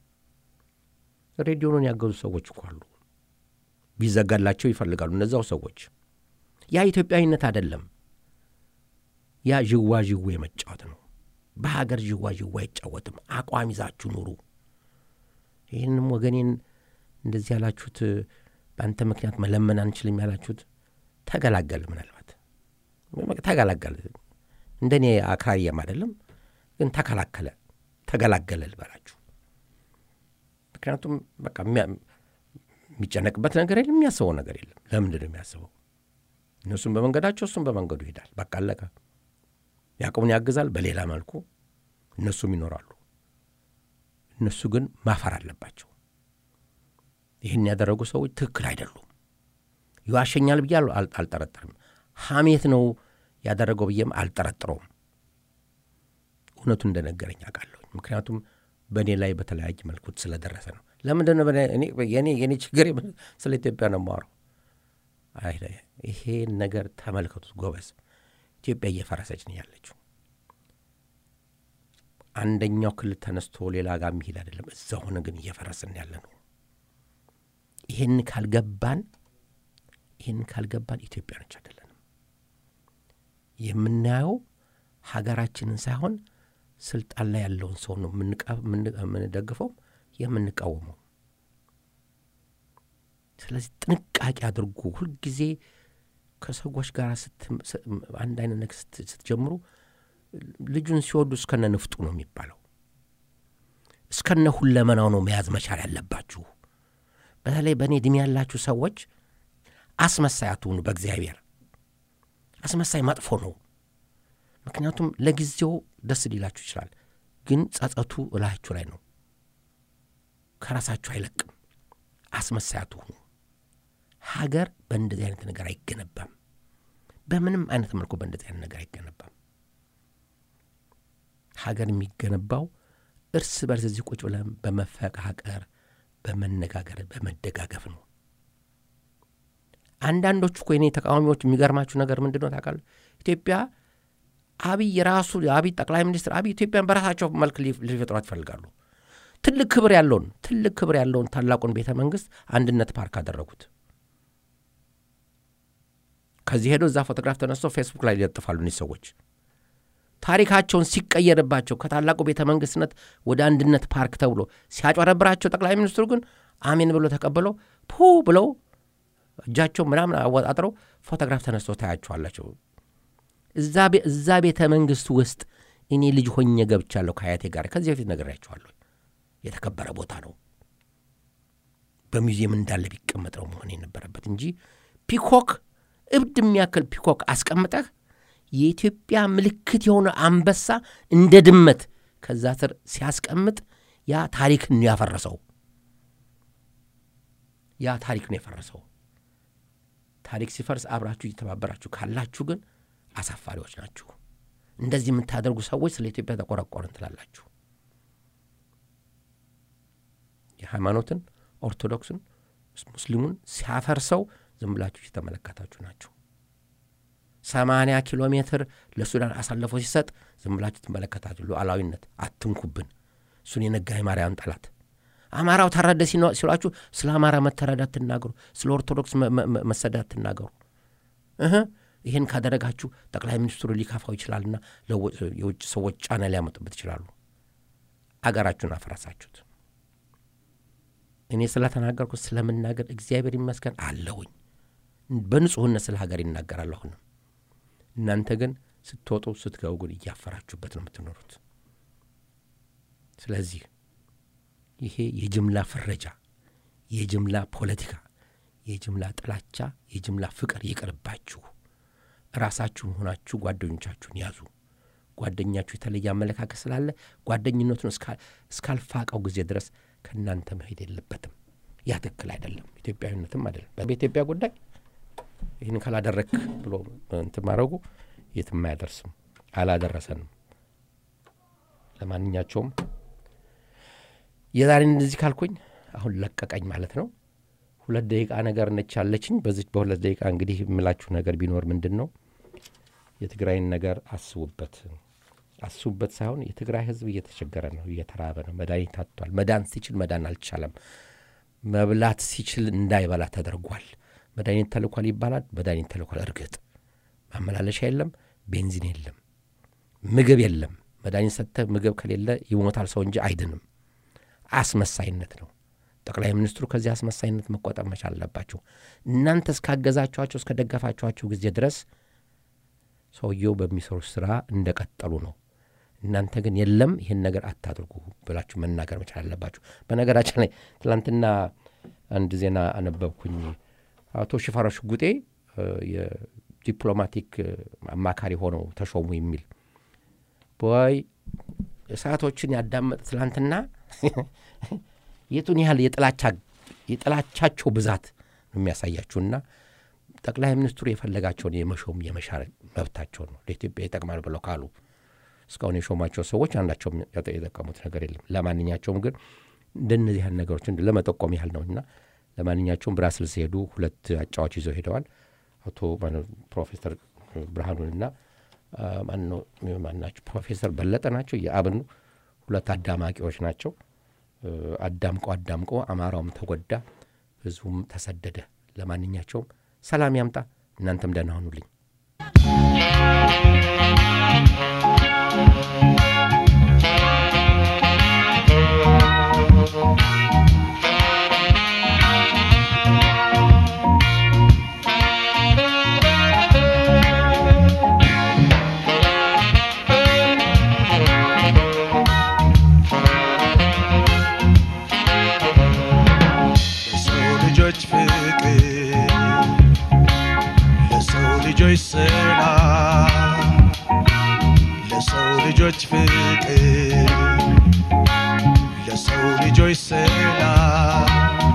ሬዲዮኑን ያገዙ ሰዎች እኮ አሉ። ቢዘጋላቸው ይፈልጋሉ እነዛው ሰዎች። ያ ኢትዮጵያዊነት አይደለም። ያ ዥዋ ዥዌ መጫወት ነው። በሀገር ዥዋ ዥዌ አይጫወትም። አቋም ይዛችሁ ኑሩ። ይህንም ወገኔን እንደዚህ ያላችሁት በአንተ ምክንያት መለመን አንችልም ያላችሁት ተገላገል፣ ምናልባት ተገላገለ። እንደኔ አክራሪየም አይደለም ግን ተከላከለ፣ ተገላገለ ልበላችሁ። ምክንያቱም በቃ የሚጨነቅበት ነገር የለም፣ የሚያስበው ነገር የለም። ለምንድን ነው የሚያስበው? እነሱም በመንገዳቸው እሱም በመንገዱ ይሄዳል። በቃ አለቀ። ያዕቆብን ያግዛል በሌላ መልኩ፣ እነሱም ይኖራሉ። እነሱ ግን ማፈር አለባቸው። ይህን ያደረጉ ሰዎች ትክክል አይደሉም። ይዋሸኛል ብዬ አልጠረጠርም። ሐሜት ነው ያደረገው ብዬም አልጠረጥረውም። እውነቱ እንደነገረኝ አውቃለሁ። ምክንያቱም በእኔ ላይ በተለያየ መልኩ ስለደረሰ ነው። ለምንድን ነው የኔ ችግር ስለ ኢትዮጵያ ነው የማወራው። ይሄን ነገር ተመልከቱት ጎበዝ። ኢትዮጵያ እየፈረሰች ነው ያለችው። አንደኛው ክልል ተነስቶ ሌላ ጋር የሚሄድ አይደለም። እዛ ሆነ ግን እየፈረስን ያለ ነው። ይህን ካልገባን ይህን ካልገባን ኢትዮጵያኖች አይደለንም። የምናየው ሀገራችንን ሳይሆን ስልጣን ላይ ያለውን ሰው ነው የምንደግፈው የምንቃወመው። ስለዚህ ጥንቃቄ አድርጉ። ሁልጊዜ ከሰዎች ጋር አንድ አይነት ነገር ስትጀምሩ ልጁን ሲወዱ እስከነ ንፍጡ ነው የሚባለው። እስከነ ሁለመናው ነው መያዝ መቻል ያለባችሁ። በተለይ በእኔ ዕድሜ ያላችሁ ሰዎች አስመሳይ አትሁኑ። በእግዚአብሔር አስመሳይ መጥፎ ነው። ምክንያቱም ለጊዜው ደስ ሊላችሁ ይችላል፣ ግን ጸጸቱ እላችሁ ላይ ነው። ከራሳችሁ አይለቅም። አስመሳይ አትሁኑ። ሀገር በእንደዚህ አይነት ነገር አይገነባም። በምንም አይነት መልኩ በእንደዚህ አይነት ነገር አይገነባም። ሀገር የሚገነባው እርስ በርስ እዚህ ቁጭ ብለን በመፈቃቀር በመነጋገር በመደጋገፍ ነው። አንዳንዶቹ እኮ የኔ ተቃዋሚዎች የሚገርማችሁ ነገር ምንድን ነው ታውቃለህ? ኢትዮጵያ አብይ ራሱ አብይ ጠቅላይ ሚኒስትር አብይ ኢትዮጵያን በራሳቸው መልክ ሊፈጥሯት ይፈልጋሉ። ትልቅ ክብር ያለውን ትልቅ ክብር ያለውን ታላቁን ቤተ መንግስት አንድነት ፓርክ አደረጉት። ከዚህ ሄዶ እዛ ፎቶግራፍ ተነስቶ ፌስቡክ ላይ ሊለጥፋሉ እኒህ ሰዎች ታሪካቸውን ሲቀየርባቸው ከታላቁ ቤተ መንግስትነት ወደ አንድነት ፓርክ ተብሎ ሲያጨረብራቸው ጠቅላይ ሚኒስትሩ ግን አሜን ብሎ ተቀብለው ፑ ብለው እጃቸው ምናምን አወጣጥረው ፎቶግራፍ ተነስቶ ታያቸዋላቸው። እዛ ቤተ መንግስት ውስጥ እኔ ልጅ ሆኜ ገብቻለሁ ከአያቴ ጋር። ከዚህ በፊት ነግሬያቸዋለሁ። የተከበረ ቦታ ነው። በሙዚየም እንዳለ ቢቀመጥ ነው መሆን የነበረበት እንጂ ፒኮክ እብድ የሚያክል ፒኮክ አስቀምጠህ የኢትዮጵያ ምልክት የሆነ አንበሳ እንደ ድመት ከዛ ስር ሲያስቀምጥ ያ ታሪክን ነው ያፈረሰው። ያ ታሪክ ነው የፈረሰው። ታሪክ ሲፈርስ አብራችሁ እየተባበራችሁ ካላችሁ ግን አሳፋሪዎች ናችሁ። እንደዚህ የምታደርጉ ሰዎች ስለ ኢትዮጵያ ተቆረቆርን ትላላችሁ። የሃይማኖትን ኦርቶዶክስን፣ ሙስሊሙን ሲያፈርሰው ዝም ብላችሁ እየተመለከታችሁ ናችሁ። ሰማንያ ኪሎ ሜትር ለሱዳን አሳልፎ ሲሰጥ ዝም ብላችሁ ትመለከታችሁ። ሉዓላዊነት አትንኩብን። እሱን የነጋይ ማርያም ጠላት አማራው ተረደ ሲሏችሁ ስለ አማራ መተረዳት ትናገሩ፣ ስለ ኦርቶዶክስ መሰዳት ትናገሩ። እህ ይህን ካደረጋችሁ ጠቅላይ ሚኒስትሩ ሊካፋው ይችላልና የውጭ ሰዎች ጫና ሊያመጡበት ይችላሉ። አገራችሁን አፈረሳችሁት። እኔ ስለተናገርኩ ስለምናገር እግዚአብሔር ይመስገን አለሁኝ። በንጹሕነት ስለ ሀገር ይናገራል። አሁንም እናንተ ግን ስትወጡ ስትገቡ ግን እያፈራችሁበት ነው የምትኖሩት። ስለዚህ ይሄ የጅምላ ፍረጃ፣ የጅምላ ፖለቲካ፣ የጅምላ ጥላቻ፣ የጅምላ ፍቅር ይቅርባችሁ። ራሳችሁን ሆናችሁ ጓደኞቻችሁን ያዙ። ጓደኛችሁ የተለየ አመለካከት ስላለ ጓደኝነቱን እስካልፋቀው ጊዜ ድረስ ከእናንተ መሄድ የለበትም። ያ ትክክል አይደለም፣ ኢትዮጵያዊነትም አይደለም። በኢትዮጵያ ጉዳይ ይህን ካላደረክ ብሎ እንትን ማድረጉ የትም አያደርስም፣ አላደረሰንም። ለማንኛቸውም የዛሬን እንደዚህ ካልኩኝ አሁን ለቀቀኝ ማለት ነው። ሁለት ደቂቃ ነገር ነች ያለችኝ። በዚች በሁለት ደቂቃ እንግዲህ የምላችሁ ነገር ቢኖር ምንድን ነው የትግራይን ነገር አስቡበት። አስቡበት ሳይሆን የትግራይ ሕዝብ እየተቸገረ ነው፣ እየተራበ ነው። መድኃኒት አጥቷል። መዳን ሲችል መዳን አልቻለም። መብላት ሲችል እንዳይበላ ተደርጓል። መድኃኒት ተልኳል ይባላል። መድኃኒት ተልኳል። እርግጥ ማመላለሻ የለም፣ ቤንዚን የለም፣ ምግብ የለም። መድኃኒት ሰጥተህ ምግብ ከሌለ ይሞታል ሰው እንጂ አይድንም። አስመሳይነት ነው። ጠቅላይ ሚኒስትሩ ከዚህ አስመሳይነት መቆጠብ መቻል አለባቸው። እናንተ እስካገዛችኋቸው እስከደገፋችኋቸው ጊዜ ድረስ ሰውየው በሚሰሩት ስራ እንደቀጠሉ ነው። እናንተ ግን የለም ይህን ነገር አታድርጉ ብላችሁ መናገር መቻል አለባችሁ። በነገራችን ላይ ትላንትና አንድ ዜና አነበብኩኝ። አቶ ሽፈራው ሽጉጤ የዲፕሎማቲክ አማካሪ ሆነው ተሾሙ የሚል ወይ እሳቶችን ያዳመጥ ትላንትና የቱን ያህል የጥላቻቸው ብዛት ነው የሚያሳያችሁና ጠቅላይ ሚኒስትሩ የፈለጋቸውን የመሾም የመሻር መብታቸው ነው። ለኢትዮጵያ ይጠቅማል ብለው ካሉ እስካሁን የሾማቸው ሰዎች አንዳቸውም የጠቀሙት ነገር የለም። ለማንኛቸውም ግን እንደነዚህ ያህል ነገሮችን ለመጠቆም ያህል ነው እና ለማንኛቸውም ብራስልስ ሄዱ። ሁለት አጫዋች ይዘው ሄደዋል። አቶ ፕሮፌሰር ብርሃኑንና ማናቸው ፕሮፌሰር በለጠ ናቸው የአብኑ ሁለት አዳማቂዎች ናቸው። አዳምቆ አዳምቆ አማራውም ተጎዳ፣ ህዝቡም ተሰደደ። ለማንኛቸውም ሰላም ያምጣ። እናንተም ደህና ሁኑልኝ። ለሰው ልጆች ፍቅር ለሰው ልጆች ሰላም ለሰው ልጆች ፍቅር ለሰው ልጆች ሰላም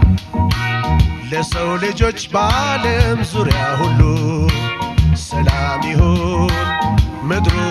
ለሰው ልጆች በዓለም ዙሪያ ሁሉ ሰላም ይሁን ምድሩ